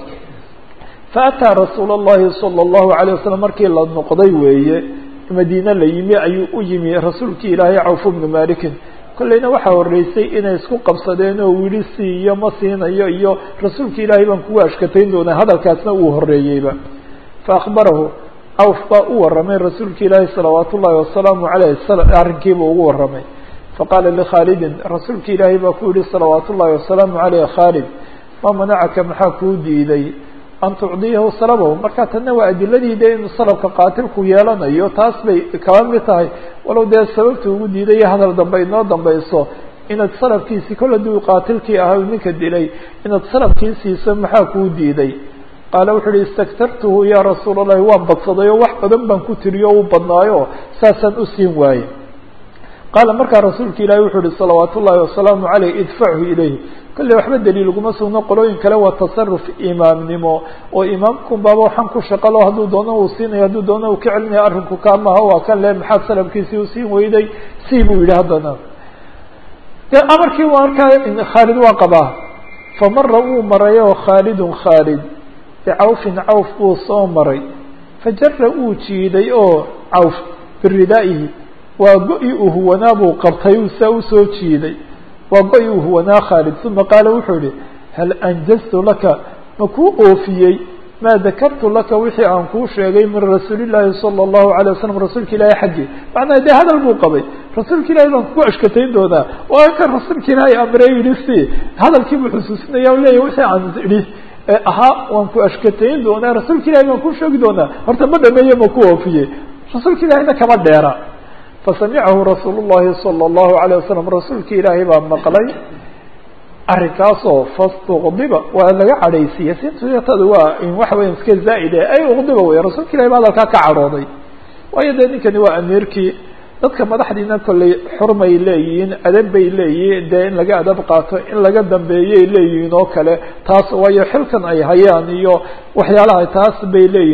fa ataa rasuul اllahi salى اllahu alيه wasalam markii la noqday weeye madiine la yimi ayuu u yimi rasuulkii ilaahay cawf bnu malikin kollayna waxaa horeysay inay isku qabsadeen oo wili siiyo ma siinayo iyo rasuulka ilaahay baan kugu ashkatayn doonaa hadalkaasna uu horeeyeyba fa akhbarahu cawf baa u warramay rasuulka ilaahi salawaat ullahi wasalaamu caleyh arrinkiiba ugu warramay faqaala likhaalidin rasuulka ilaahay baa ku yihi salawaat ullahi wasalaamu caleyh khaalid ma manacaka maxaa kuu diiday an tucdiyahu salabahu marka tanna waa adiladii de inuu salabka qaatilku yeelanayo taas bay kaba mid tahay walow dee sababta ugu diiday hadal dambe inoo dambayso inaad salabkiisii kol hadduu qaatilkii ahaa ninka dilay inaad salabkii siiso maxaa kuu diiday qaala wuxuu uhi istaktartuhu ya rasuul allahi waan badsaday oo wax badan baan ku tiriyo u badnaayo saasaan u siin waaye qaala markaa rasuulka ilaahi wuxuu uhi salawaat ullahi wasalaamu caleyh idfachu ilayh kolley waxba daliil uguma sugno qolooyin kale waa tasaruf imaamnimo oo imaamkun baaba waxaan ku shaqalo hadduu doono uu siinayo hadduu doono uu ka celinaya arrinku kaamaha waa kan le maxaad salabkiisii usiin weyday sii buu yidhi haddana dee amarkii markaa khaalid waa qabaa famara wuu maray oo khaalidun khaalid bicawfin cawf buu soo maray fajara uu jiiday oo cawf biridaa'ihi waa go-i uu huwanaa buu qabtay uu saa usoo jiiday waa go-i uu huwanaa khaalid uma qaala wuxuu yihi hal anjaztu laka ma kuu oofiyey maa dakartu laka wixii aan kuu sheegay min rasuuli llaahi sala allahu alay wasalam rasuulka ilaahi xaggi macnaa dee hadal buu qabay rasuulka ilahi baan kugu ashkatayn doonaa waa kan rasuulka ilaahi amrey yihi si hadalkii buu xusuusinaya o leeyahy wixii aan idhi ahaa waan ku ashkatayn doonaa rasuulka ilahi baan kuu sheegi doonaa horta ma dhameeye ma ku oofiyey rasuulka ilahina kama dheera fasamicahu rasuul llahi salى اllahu alيه wasalam rasuulka ilaahay baa maqlay arrinkaasoo fastuqdiba waa laga cadhaysiiyey sitada waa waxa weya iska zaa'ide ay uqdiba wey rasuulka ilahi ba hadalkaa ka cadhooday waayo dee ninkani waa amiirkii dadka madaxdiina kolley xurmay leeyihiin adab bay leeyihiin dee in laga adab qaato in laga dambeeyay leeyihiin oo kale taas waayo xilkan ay hayaan iyo waxyaalaha taas bay leeyihin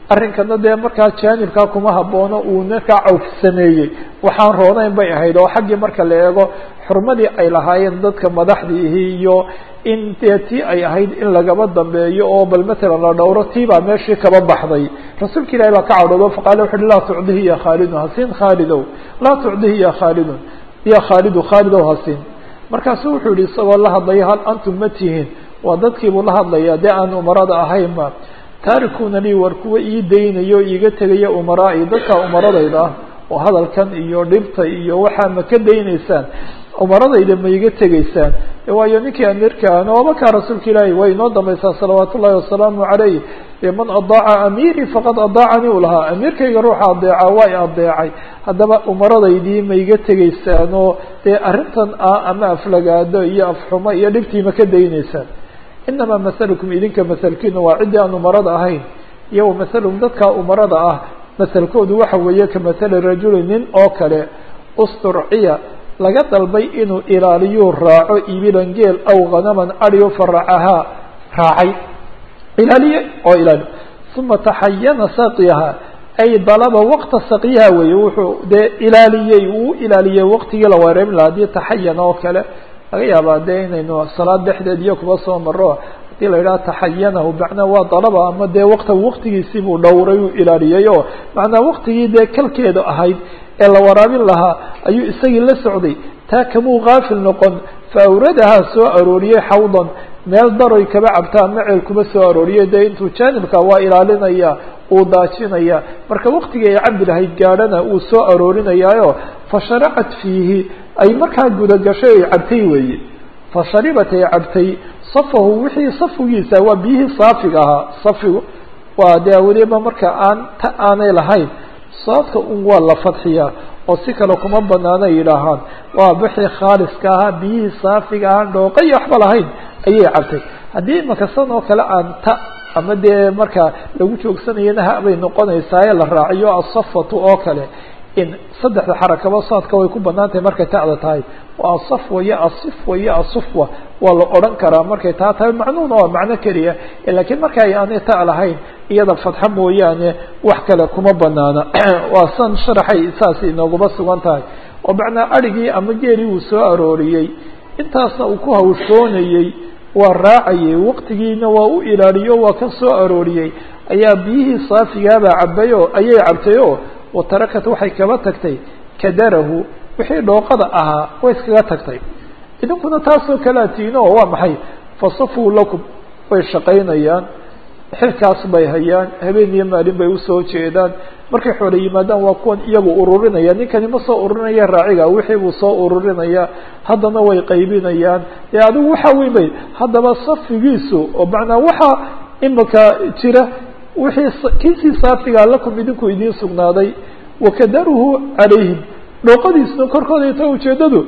arrinkana dee markaa jaanibkaa kuma haboono uu markaa cawf sameeyey waxaan roonayn bay ahayd oo xaggii marka la eego xurmadii ay lahaayeen dadka madaxdiihi iyo in dee tii ay ahayd in lagaba dambeeyo oo bal matalan la dhowro tii baa meeshii kaba baxday rasuulka ilahi baa ka cadhoodo faqaala wuxu uhi laa tucdihi ya khaalidun hasiin khaalidow laa tucdihi ya khaalidun ya khaalidu khaalidow hasiin markaasu wuxuu yihi isagoo la hadlaya hal antum ma tihiin waa dadkiibuu la hadlaya dee aan umarada ahaynba taarikuna lii war kuwa ii daynayo iiga tegaya umaraa-i dadka umaradayda ah oo hadalkan iyo dhibta iyo waxaa ma ka daynaysaan umaradayda ma iga tegaysaan waayo ninkii amiirka ahna wabakaa rasuulka ilaahi way inoo dambaysaa salawaat ullahi wasalaamu calayh man adaaca amiiri faqad adaacanii u lahaa amiirkayga ruuxa adeeca waa i adeecay haddaba umaradaydii ma iga tegaysaan oo dee arrintan ah ama aflagaado iyo afxumo iyo dhibtii ma ka daynaysaan inamaa masalukum idinka masalkiina waa ciddii aan umarada ahayn iyo wamasalum dadka umarada ah masalkoodu waxa weeye ka masali rajuli nin oo kale usturciya laga dalbay inuu ilaaliyuu raaco ibilan geel aw hanaman adyo faracahaa raacay ilaaliye oo ilaaliyo uma taxayana saqiyaha ay dalaba waqta saqiyaha weeye wuxuu dee ilaaliyey uu ilaaliyey waqtigii la wareemin lahaa haddii taxayan oo kale laga yaabaa dee inaynu salaad dhexdeed iyo kuba soo maro hadii la yidhaha taxayanahu macnaa waa dalaba ama dee waqta waqtigiisii buu dhowray uu ilaaliyey oo macnaa waqtigii dee kalkeeda ahayd ee la waraabin lahaa ayuu isagii la socday taa kamuu kaafil noqon fa awradahaa soo arooriyey xawdan meel daroy kaba cabtaa maceel kuma soo arooriyey dee intuu jaanibka waa ilaalinaya uu daajinaya marka waqtigii ay cabdi lahayd gaadhana uu soo aroorinayaayo fasharacat fiihi ay markaa gudagashay ay cabtay weeye fasharibat ay cabtay safahu wixii safigiisa waa biyihii saafiga ahaa safigu waa dee weliba marka aan ta aanay lahayn soodka un waa la fadxiyaa oo si kale kuma banaana yidhaahaan waa wixii khaaliska ahaa biyihii saafiga ahaa dhooqa iyo waxba lahayn ayay cabtay haddii imaka san oo kale aan ta ama dee marka lagu joogsanayana ha bay noqonaysaa ee la raaciyo asafatu oo kale in saddexda xarakaba saadka way ku banaan tahay markay ta'da tahay waa asafwa iyo asifwa iyo asufwa waa la odhan karaa markay taa tahay macnuhuna waa macno keliya lakiin marka ay aanay ta lahayn iyada fadxa mooyaane wax kale kuma banaana waa san sharaxay saas inooguma sugan tahay oo macnaa adrhigii ama geelii uu soo arooriyey intaasna uu ku hawshoonayey waa raacayey waqtigiina waa u ilaaliyo waa ka soo arooriyey ayaa biyihii saafigaabaa cabay oo ayay cabtay oo watarakat waxay kaba tagtay kadarahu wixii dhooqada ahaa way iskaga tagtay idinkuna taasoo kalea tiino oo waa maxay fasafuu lakum way shaqaynayaan xilkaas bay hayaan habeen iyo maalin bay usoo jeedaan markay xoole yimaadaan waa kuwan iyagu ururinaya ninkani ma soo ururinaya raaciga wixii buu soo ururinaya haddana way qaybinayaan dee adigu waxa weyn bay haddaba safigiisu oo macnaa waxaa imika jira wixii kiisii saafigaa lakum idinku idiin sugnaaday wakadaruhu calayhim dhooqadiisuna korkooda ta ujeedadu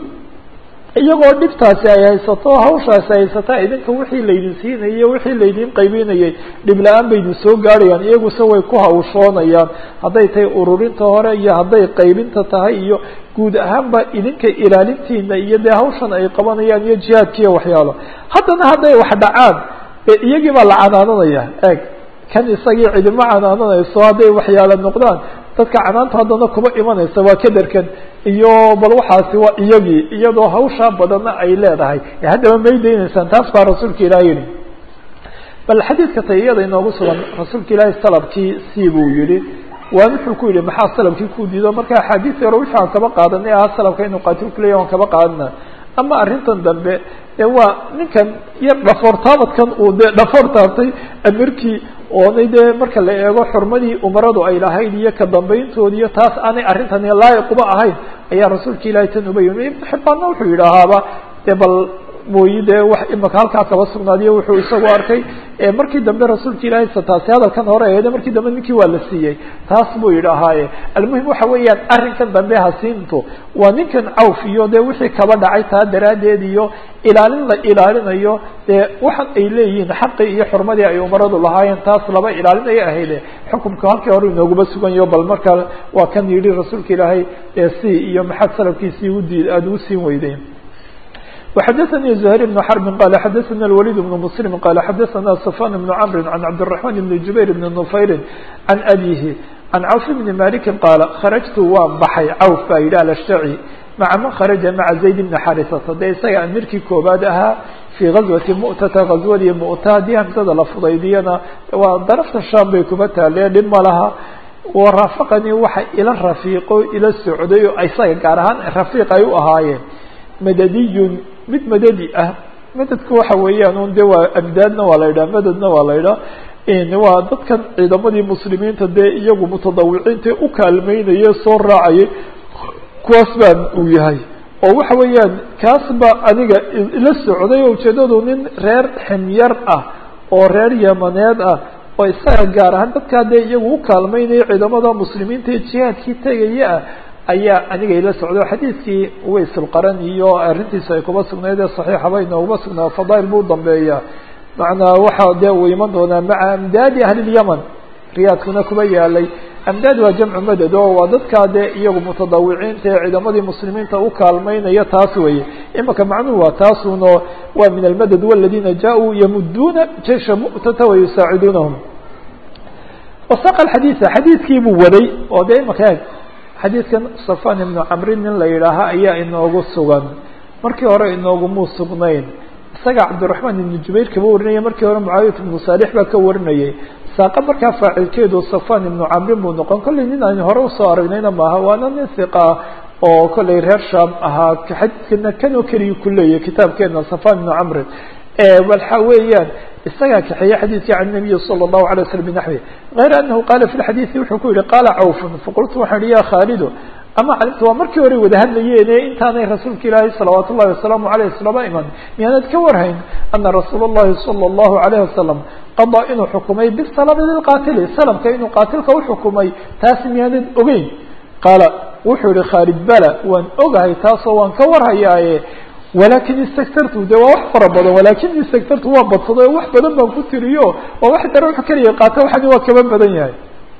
iyagoo dhibtaasi ay haysato hawshaasi haysataa idinka wixii laydin siinayay wixii laydin qaybinayay dhib la-aan baydin soo gaarayaan iyaguse way ku hawshoonayaan hadday tahay ururinta hore iyo hadday qaybinta tahay iyo guud ahaanba idinka ilaalintiina iyo dee hawshan ay qabanayaan iyo jihaadkiiyo waxyaalo haddana hadday wax dhacaan iyagii baa la canaananaya eeg kan isagii cidima canaananayso hadday waxyaalo noqdaan dadka canaanta haddana kuma imanaysa waa kaderkan iyo bal waxaasi waa iyagii iyadoo hawshaa badanna ay leedahay haddaba may daynaysaan taas baa rasuulka ilaah yihi bal xadiidka tay iyada inoogu sugan rasuulka ilaahi salabkii sii buu yihi waa wuxuu ku yihi maxaa salabkii ku diido marka axaadiis yaro wixii aan kaba qaadanay aha salabka inuu qaatilku leeyahy aan kaba qaadana ama arrintan dambe ee waa ninkan yar dhafoor taabadkan uu dee dhafoor taabtay amirkii oonay dee marka la eego xurmadii umaradu ay lahayd iyo ka dambayntoodi iyo taas aanay arrintani laayiquba ahayn ayaa rasuulka ilaahay tan uba yimi ibnu xibbaanna wuxuu yidhaahaaba dee bal mooyi dee wax imaka halkaa kaba sugnaadiyo wuxuu isagu arkay markii dambe rasuulka ilaahay taasi hadalkan hore eede markii dambe ninkii waa la siiyey taas buu yidhahaaye almuhim waxa weeyaan arrinkan dambe hasiintu waa ninkan cawf iyo dee wixii kaba dhacay taa daraaddeed iyo ilaalin la ilaalinayo dee waxan ay leeyihiin xaqii iyo xurmadii ay umaradu lahaayeen taas laba ilaalinaya ahayde xukumka halkii hore inooguma suganyaho bal marka waa kan yidhi rasuulka ilaahay si iyo maxaad salafkiisii udii aada ugu siin weydeen وxadثnي زهير بن حرب qال xadثna الوليد بن مسلم qال xadثna صفان بن cمر عن cبدالرحمن بن جuبير بن نفyر عن أbيه عن cوف بن مالك qاaل خرجت waan baxay cوف baa yidhi alashتعي maعa man kharaجa maعa زayd بن xarisata de isaga amirkii koobaad ahaa fii غazwati mu'tata غazwadii mu'ta haddii hamsada la fudaydiyana waa darafta sham bay kuma taaleen dhib ma laha waraafaqanii waxa ila rafiiqo ila socday oo isaga gaar ahaan rafiiq ay u ahaayeen madadiyun mid madadi ah madadku waxa weeyaan un de waa amdaadna waa la yidhaha madadna waa la yidhaha waa dadkan ciidamadii muslimiinta dee iyagu mutadawiciinta u kaalmeynaya soo raacayay kuwaas baan uu yahay oo waxa weeyaan kaas ba aniga ila socday oo ujeedadu nin reer ximyar ah oo reer yamaneed ah oo isaga gaar ahaan dadkaa dee iyagu u kaalmeynaya ciidamada muslimiinta ee jihaadkii tegaya ah ayaa aniga ila socday oo xadiidkii waysulqaran iyo arrintiisa ay kuba sugnayd ee saxiixaba inooguma sugnaa fadaail buu dambeeya macnaa waxaa dee uu iman doonaa maca amdaadi ahlilyaman riyaadkuna kuba yaalay amdaad waa jamcu madad oo waa dadkaa dee iyagu mutadawiciinta ee ciidamadii muslimiinta u kaalmeynaya taas weeye imaka macnuhu waa taasuno waa min almadad waladina jaa-uu yamuduuna jeisha mu'tata wayusaaciduunahum wasaqa xadiida xadiidkii buu waday oo dee imaka eeg xadiidkan safan ibnu camrin nin la yidhaaha ayaa inoogu sugan markii hore inoogumuu sugnayn isaga cabdiraxmaan ibnu jubayr kaba warinaya markii hore mucaawiyat ibnu saalix baa ka warinayay saaqa markaa faacilkeedu safan ibnu camrin buu noqon kollay nin aan hore usoo aragnayna maaha waana nin hiqa oo kollay reer shaam ahaa xadiidkana kanoo keliya ku leeyahy kitaabkeena safan ibnu camrin waxa weeyaan isagaa kaxeeye xadiidkii can nabiyi salى الlahu عalيه waslm bnaxwi غayra anahu qaala fi xadiidi wuxuu ku yihi qaala cawfun faqultu waxaan ihi ya khaalido ama calimta waa markii hore wada hadlayeene intaanay rasuulka ilaahi salawaat ullahi wasalaamu aleyh islama iman miyaanad ka warhayn ana rasuul اllahi salى الlahu عalيه wasalam qadaa inuu xukumay bisalami lilqaatili salamka inuu qaatilka uxukumay taas miyaanad ogeyn qaala wuxuu yihi khaalid bala waan ogahay taasoo waan ka warhayaaye walakin istaktartu de waa wax fara badan walakin istaktartu waan badsaday oo wax badan baan ku tiriyo oo wax dara wax keliya qaata waxani waa kaba badan yahay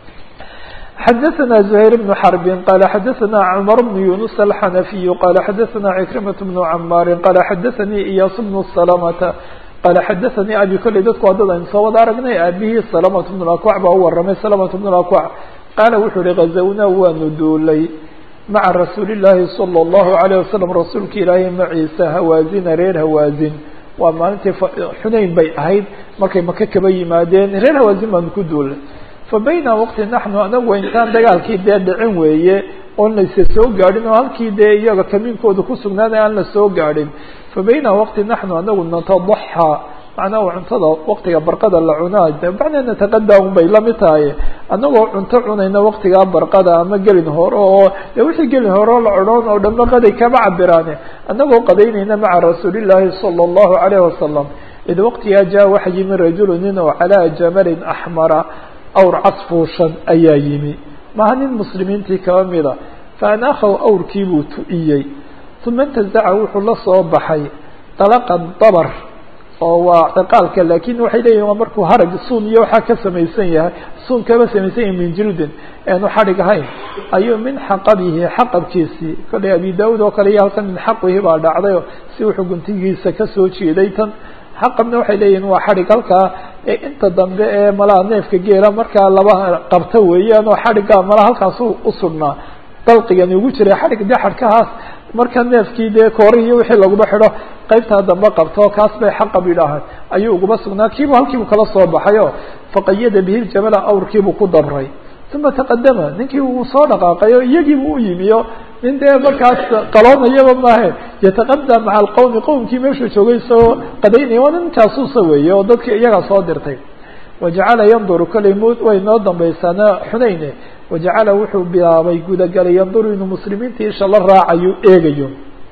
xadaثna زhayr بن xرb qala xadaثna cmar بن yunus الxanafiy qala xadaثna ckrmaة بن cmaari qala xadaثanii iyaas بن سلamta qala xadaثanii abi kolley dadku waa dad aynu soo wada aragnay aabihii سلamة بن اakwac baa u waramay سلamة بن اakwac qaala wuxuu hi غazawnaa waanu duulay maca rasuuli llaahi salى اllahu alayه wasalam rasuulka ilaahay maciisa hawaazina reer hawaazin waa maalintii xunayn bay ahayd markay maka kaba yimaadeen reer hawaazin baanu ku duulay fa bayna waqti naxnu anagu intaan dagaalkii dee dhicin weeye oon laysa soo gaadhin oo halkii dee iyaga kamiinkooda ku sugnaaday aan la soo gaadhin fa bayna waqti naxnu anagu natadaxaa macnaha cuntada waqtiga barqada la cunaa de macnaa nataqadaa un bay lamid tahay annagoo cunto cunayna waqtigaa barqada ama gelin hore oo de wixii gelin hore la odhan oo dhanba qaday kama cabiraane annagoo qadaynayna maca rasuulillaahi sala allahu calayhi wasalam id waqtigaa jaa waxa yimi rajulu nin oo calaa jamalin axmara awr casfuushan ayaa yimi maha nin muslimiintii kaba mida fa anakhaw awrkii buu tu'iyey uma intazaca wuxuu la soo baxay dalaqan dabar oo waa ciqaalka lakin waxay leeyihin waa markuu harag suun iyo waxaa ka samaysan yahay suun kaba samaysan yahay min jildin eanu xadhig ahayn ayuu min xaqabihi xaqabkiisii kollay abi daud oo kale iyo halkan min xaqihi baa dhacdayo si wuxuu guntigiisa kasoo jeeday tan xaqabna waxay leeyihin waa xadhig halkaa inta dambe ee malaha neefka geela markaa laba qabta weeyaan oo xadhigga malaha halkaas u sugnaa dalqigani ugu jiray xadhig de xadhkahaas marka neefkii dee koori iyo wixii laguma xidho qaybtaa dambe qabto kaas bay xaqab yidhaahaan ayuu uguma sugnaa kiibu halkiibu kala soo baxayo faqayada bihi ljamala awrkiibuu ku dabray uma taqadama ninkii uu soo dhaqaaqay oo iyagiibu u yimiyo nin dee markaas qaloonayaba maahe yataqadam maca alqowmi qowmkii meeshuu joogay isagoo qadaynaya waa nin jaasuusa weeye oo dadkii iyagaa soo dirtay wajacala yanduru kollay m way noo dambaysaana xunayne wajacala wuxuu bilaabay gudagalay yanduru inuu muslimiinta isha la raacayo eegayo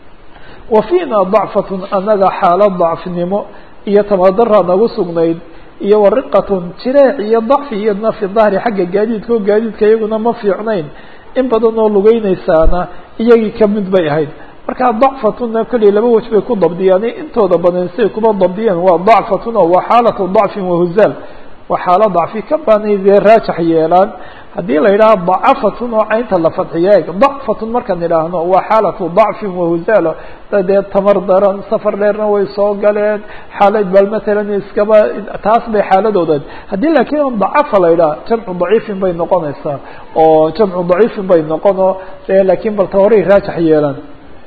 wa fiina dacfatun anaga xaalad dacfnimo iyo tamadara nagu sugnayd iyo wariqatun jireec iyo dacfi iyadna fi dahri xagga gaadiidka oo gaadiidka iyaguna ma fiicnayn in badan oo lugeynaysaana iyagii kamid bay ahayd marka dacfatuna kolley laba wej bay ku dabdiyaan intooda badan siay kuma dabdiyeen waa dacfatun oo waa xaalatu dacfin wahuzaal waa xaalo dacfi ka baanay dee raajax yeelaan haddii la yidhaha dacafatun oo caynta la fadxiyo eeg dacfatun markaan idhaahno waa xaalatu dacfin wahuzaalo dee tamar daran safar dheerna way soo galeen xaalad bal matalan iskaba taas bay xaaladooda haddii laakiin dacafa la yidhaha jamcu daciifin bay noqonaysaa oo jamcu daciifin bay noqono laakiin bal ta horay raajax yeelan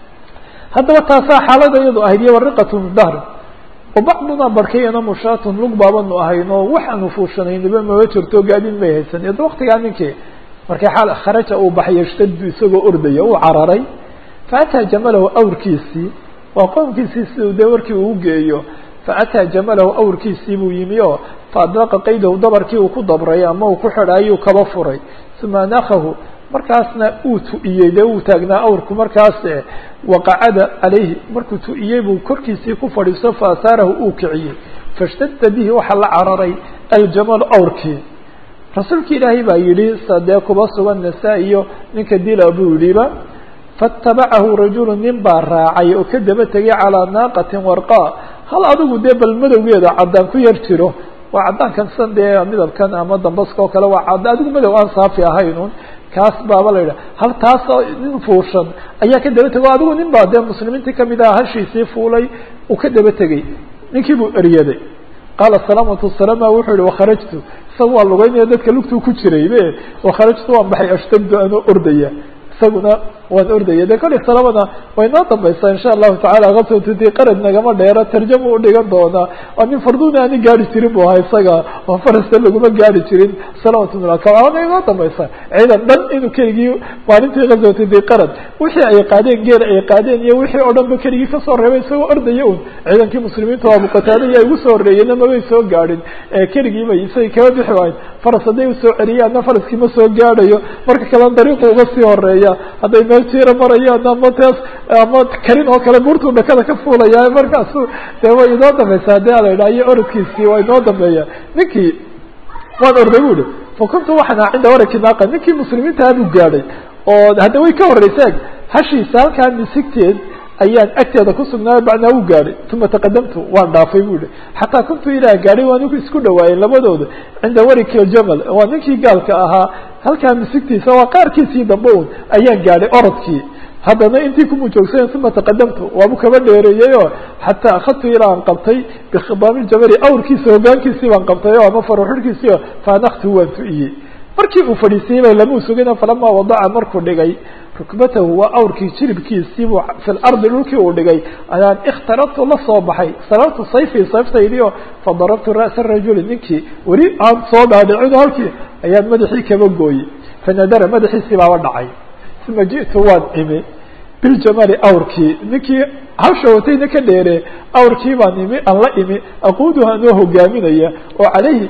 haddaba taasaa xaalada iyadu ahayd iyo wariqatun dahr bacduna barkayana mushaatun lug baabanu ahayno waxaanu fuushanaynaba maba jirto gaadin may haysan ada waktigaa ninkii markii xaal kharaja uu baxay yshtadu isagoo ordaya uu cararay faataa jamalahu awrkiisii waa qoomkiisii siduu dee warkii uu geeyo faataa jamalahu awrkiisii buu yimi oo faadlaqa qaydahu dabarkii uu ku dabray ama uu ku xidhaayuu kaba furay uma nakahu markaasna uu tu'iyey dee uu taagnaa awrku markaas waqacada calayhi markuu tu'iyey buu korkiisii ku fadhiisto faasaarahu uu kiciyey fashtadda bihi waxaa la cararay aljamalu awrkii rasuulki ilaahay baa yidhi sadee kuba sugan nasaa-iyo ninka dila buu yidhiba faatabacahu rajulu nin baa raacay oo ka daba tegay calaa naaqatin warqaa hal adigu dee bal madowgeeda caddaan ku yar jiro waa caddaankan san dee midabkan ama dambaska oo kale waa cadd adigu madow aan saafi ahaynun kaas baaba la yidhaha hal taasoo nin fuushan ayaa ka daba tegay o adigu nin baa dee muslimiintii kamid aha hashiisii fuulay uu ka daba tegey ninkii buu eryaday qaala salaamatu salama wuxuu yihi wakharajtu isaga waa lugeynaya dadka lugtuu ku jiray be wakharajtu waan baxay ashtagdu anoo ordaya isaguna waan ordaya de kole salamana way noo dambaysaa insha allahu tacala kaswatudi qarad nagama dheero tarjama udhigan doonaa waa nin farduuna ani gaari jirin bu ahaa isaga oo farasta laguma gaari jirin salamatuna inoo dambaysaa ciidan dhan inuu keligii maalintii kaswatudi qarad wixii ay qaadeen geel ay qaadeen iyo wixii oo dhan ba keligii kasoo reebay isagoo ordaya un ciidankii muslimiinta abu qataada iya igu soo horeeyena mabay soo gaadhin keligii bay isagay kaba bixi waayen faras hadday usoo celiyaanna faraskii ma soo gaadhayo marka kalena dariiqu uga sii horeeya hadday meel jira marayaan ama taas ama karin oo kale buurtuu dhakada ka fuulaya markaasu dee way inoo dambaysa haddii ala yidhaha iyo orodkiisii waa inoo dambeeya ninkii waan orday bu ihi fa kuntu waxaan aha cinda waraki naaqa ninkii muslimiintaha buu gaadhay oo hadda way ka horreysa hashiisa halkaa misigteed ayaan agteeda kusugnaayo bacnaa u gaadhay uma taqadamtu waan dhaafay bu ihi xataa kuntu ilaah gaadhay waa ninku isku dhawaayeen labadooda cinda wariki aljamal waa ninkii gaalka ahaa halkaa misigtiisa waa qaarkiisii dambe un ayaan gaadhay orodkii haddana intii kumuu joogsayen uma taqadamtu waabu kaba dheereeyey oo xataa akhadtu ilaa aan qabtay bikhidaami ljabali awrkiisa hogaankiisii baan qabtay o ama faruxurhkiisii o faanaktu waan tu'iyey markii uu fadhiisiyey ba lamau sugin falamaa wadaca markuu dhigay rukbatahu waa awrkii jilibkiisiibuu fi lardi dhulkii uu dhigay ayaan ikhtarabtu la soo baxay sarartu sayfii sayftaydii oo fadarabtu ra'sa rajuli ninkii weli aan soo dhaadhicin halkii ayaan madaxii kaba gooyey fanadara madaxiisii baaba dhacay uma ji'tu waan imi biljamali awrkii ninkii hawsha watayna ka dheere awrkii baan imi aan la imi aquuduha anoo hogaaminaya oo calayhi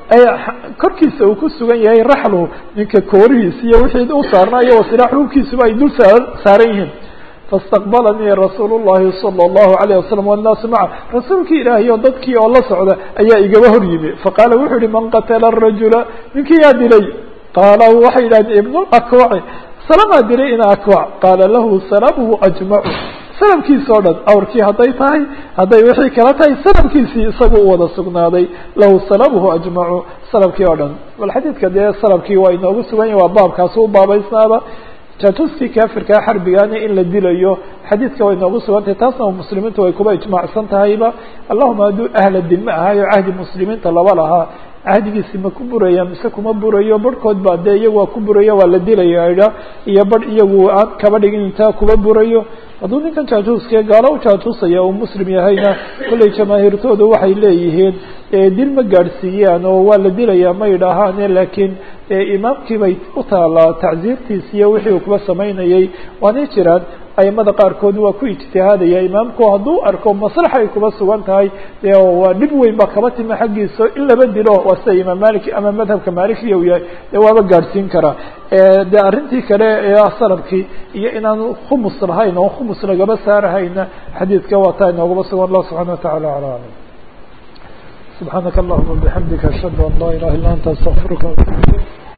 korkiisa uu ku sugan yahay raxluhu ninka koorihiisa iyo wixii u saarnaa iyo wasilaax hubkiisuba ay dul saa saaran yihiin faاstaqbalanii rasuul الlahi salى الlahu عalيه wasalam wالnaasu maca rasuulkii ilaahay o dadkii oo la socda ayaa igaba hor yimi faqaala wuxuu yihi man qatala الrajula ninkii yaa dilay qaala waxay yidhahdeen ibn akwaci salamaa dilay ina akwac qaala lahu salabuhu ajmacu sanamkiisi o dhan awrkii hadday tahay hadday wixii kala tahay sanamkiisii isagu u wada sugnaaday lahu salabuhu ajmacu sanamkii oo dhan bal xadiidka dee sanamkii waa inoogu sugan yahi waa baabkaas u baabaysnaaba jaajuskii kaafirkaa xarbigaana in la dilayo xadiidka way noogu sugantahay taasna muslimiintu way kuba ijmaacsan tahayba allahuma hadduu ahla dime ahaayo cahdi muslimiinta laba lahaa cahdigiisi ma ku buraya mise kuma burayo barhkood ba dee iyagu waa ku burayo waa la dilaya iyo barh iyagu aan kaba dhigin intaa kuba burayo hadduu ninkan jaajuuskee gaalo u jaajuusaya uu muslim yahayna kollay jamaahiirtoodu waxay leeyihiin dil ma gaadhsiiyaan oo waa la dilayaa ma idhaahaane laakiin imaamkii bay u taalaa tacsiirtiis iyo wixii uu kuba samaynayay waanay jiraan aimada qaarkood waa ku ijtihaadaya imaamku hadduu arko maslaxa ay kuba sugan tahay waa dhib weyn ba kaba tima xaggiisa in laba dilo waa sida imaam maliki ama madhabka malikiya uu yahay de waaba gaadhsiin karaa de arrintii kale ee sanabkii iyo inaan khumus lahayn oo khumus lagaba saarahayna xadiidka waa taa inoogaba sugan allah subxana watacala ala alam subxaanaka allahuma bixamdika ashhadu an laa ilaha illa anta astaqfiruka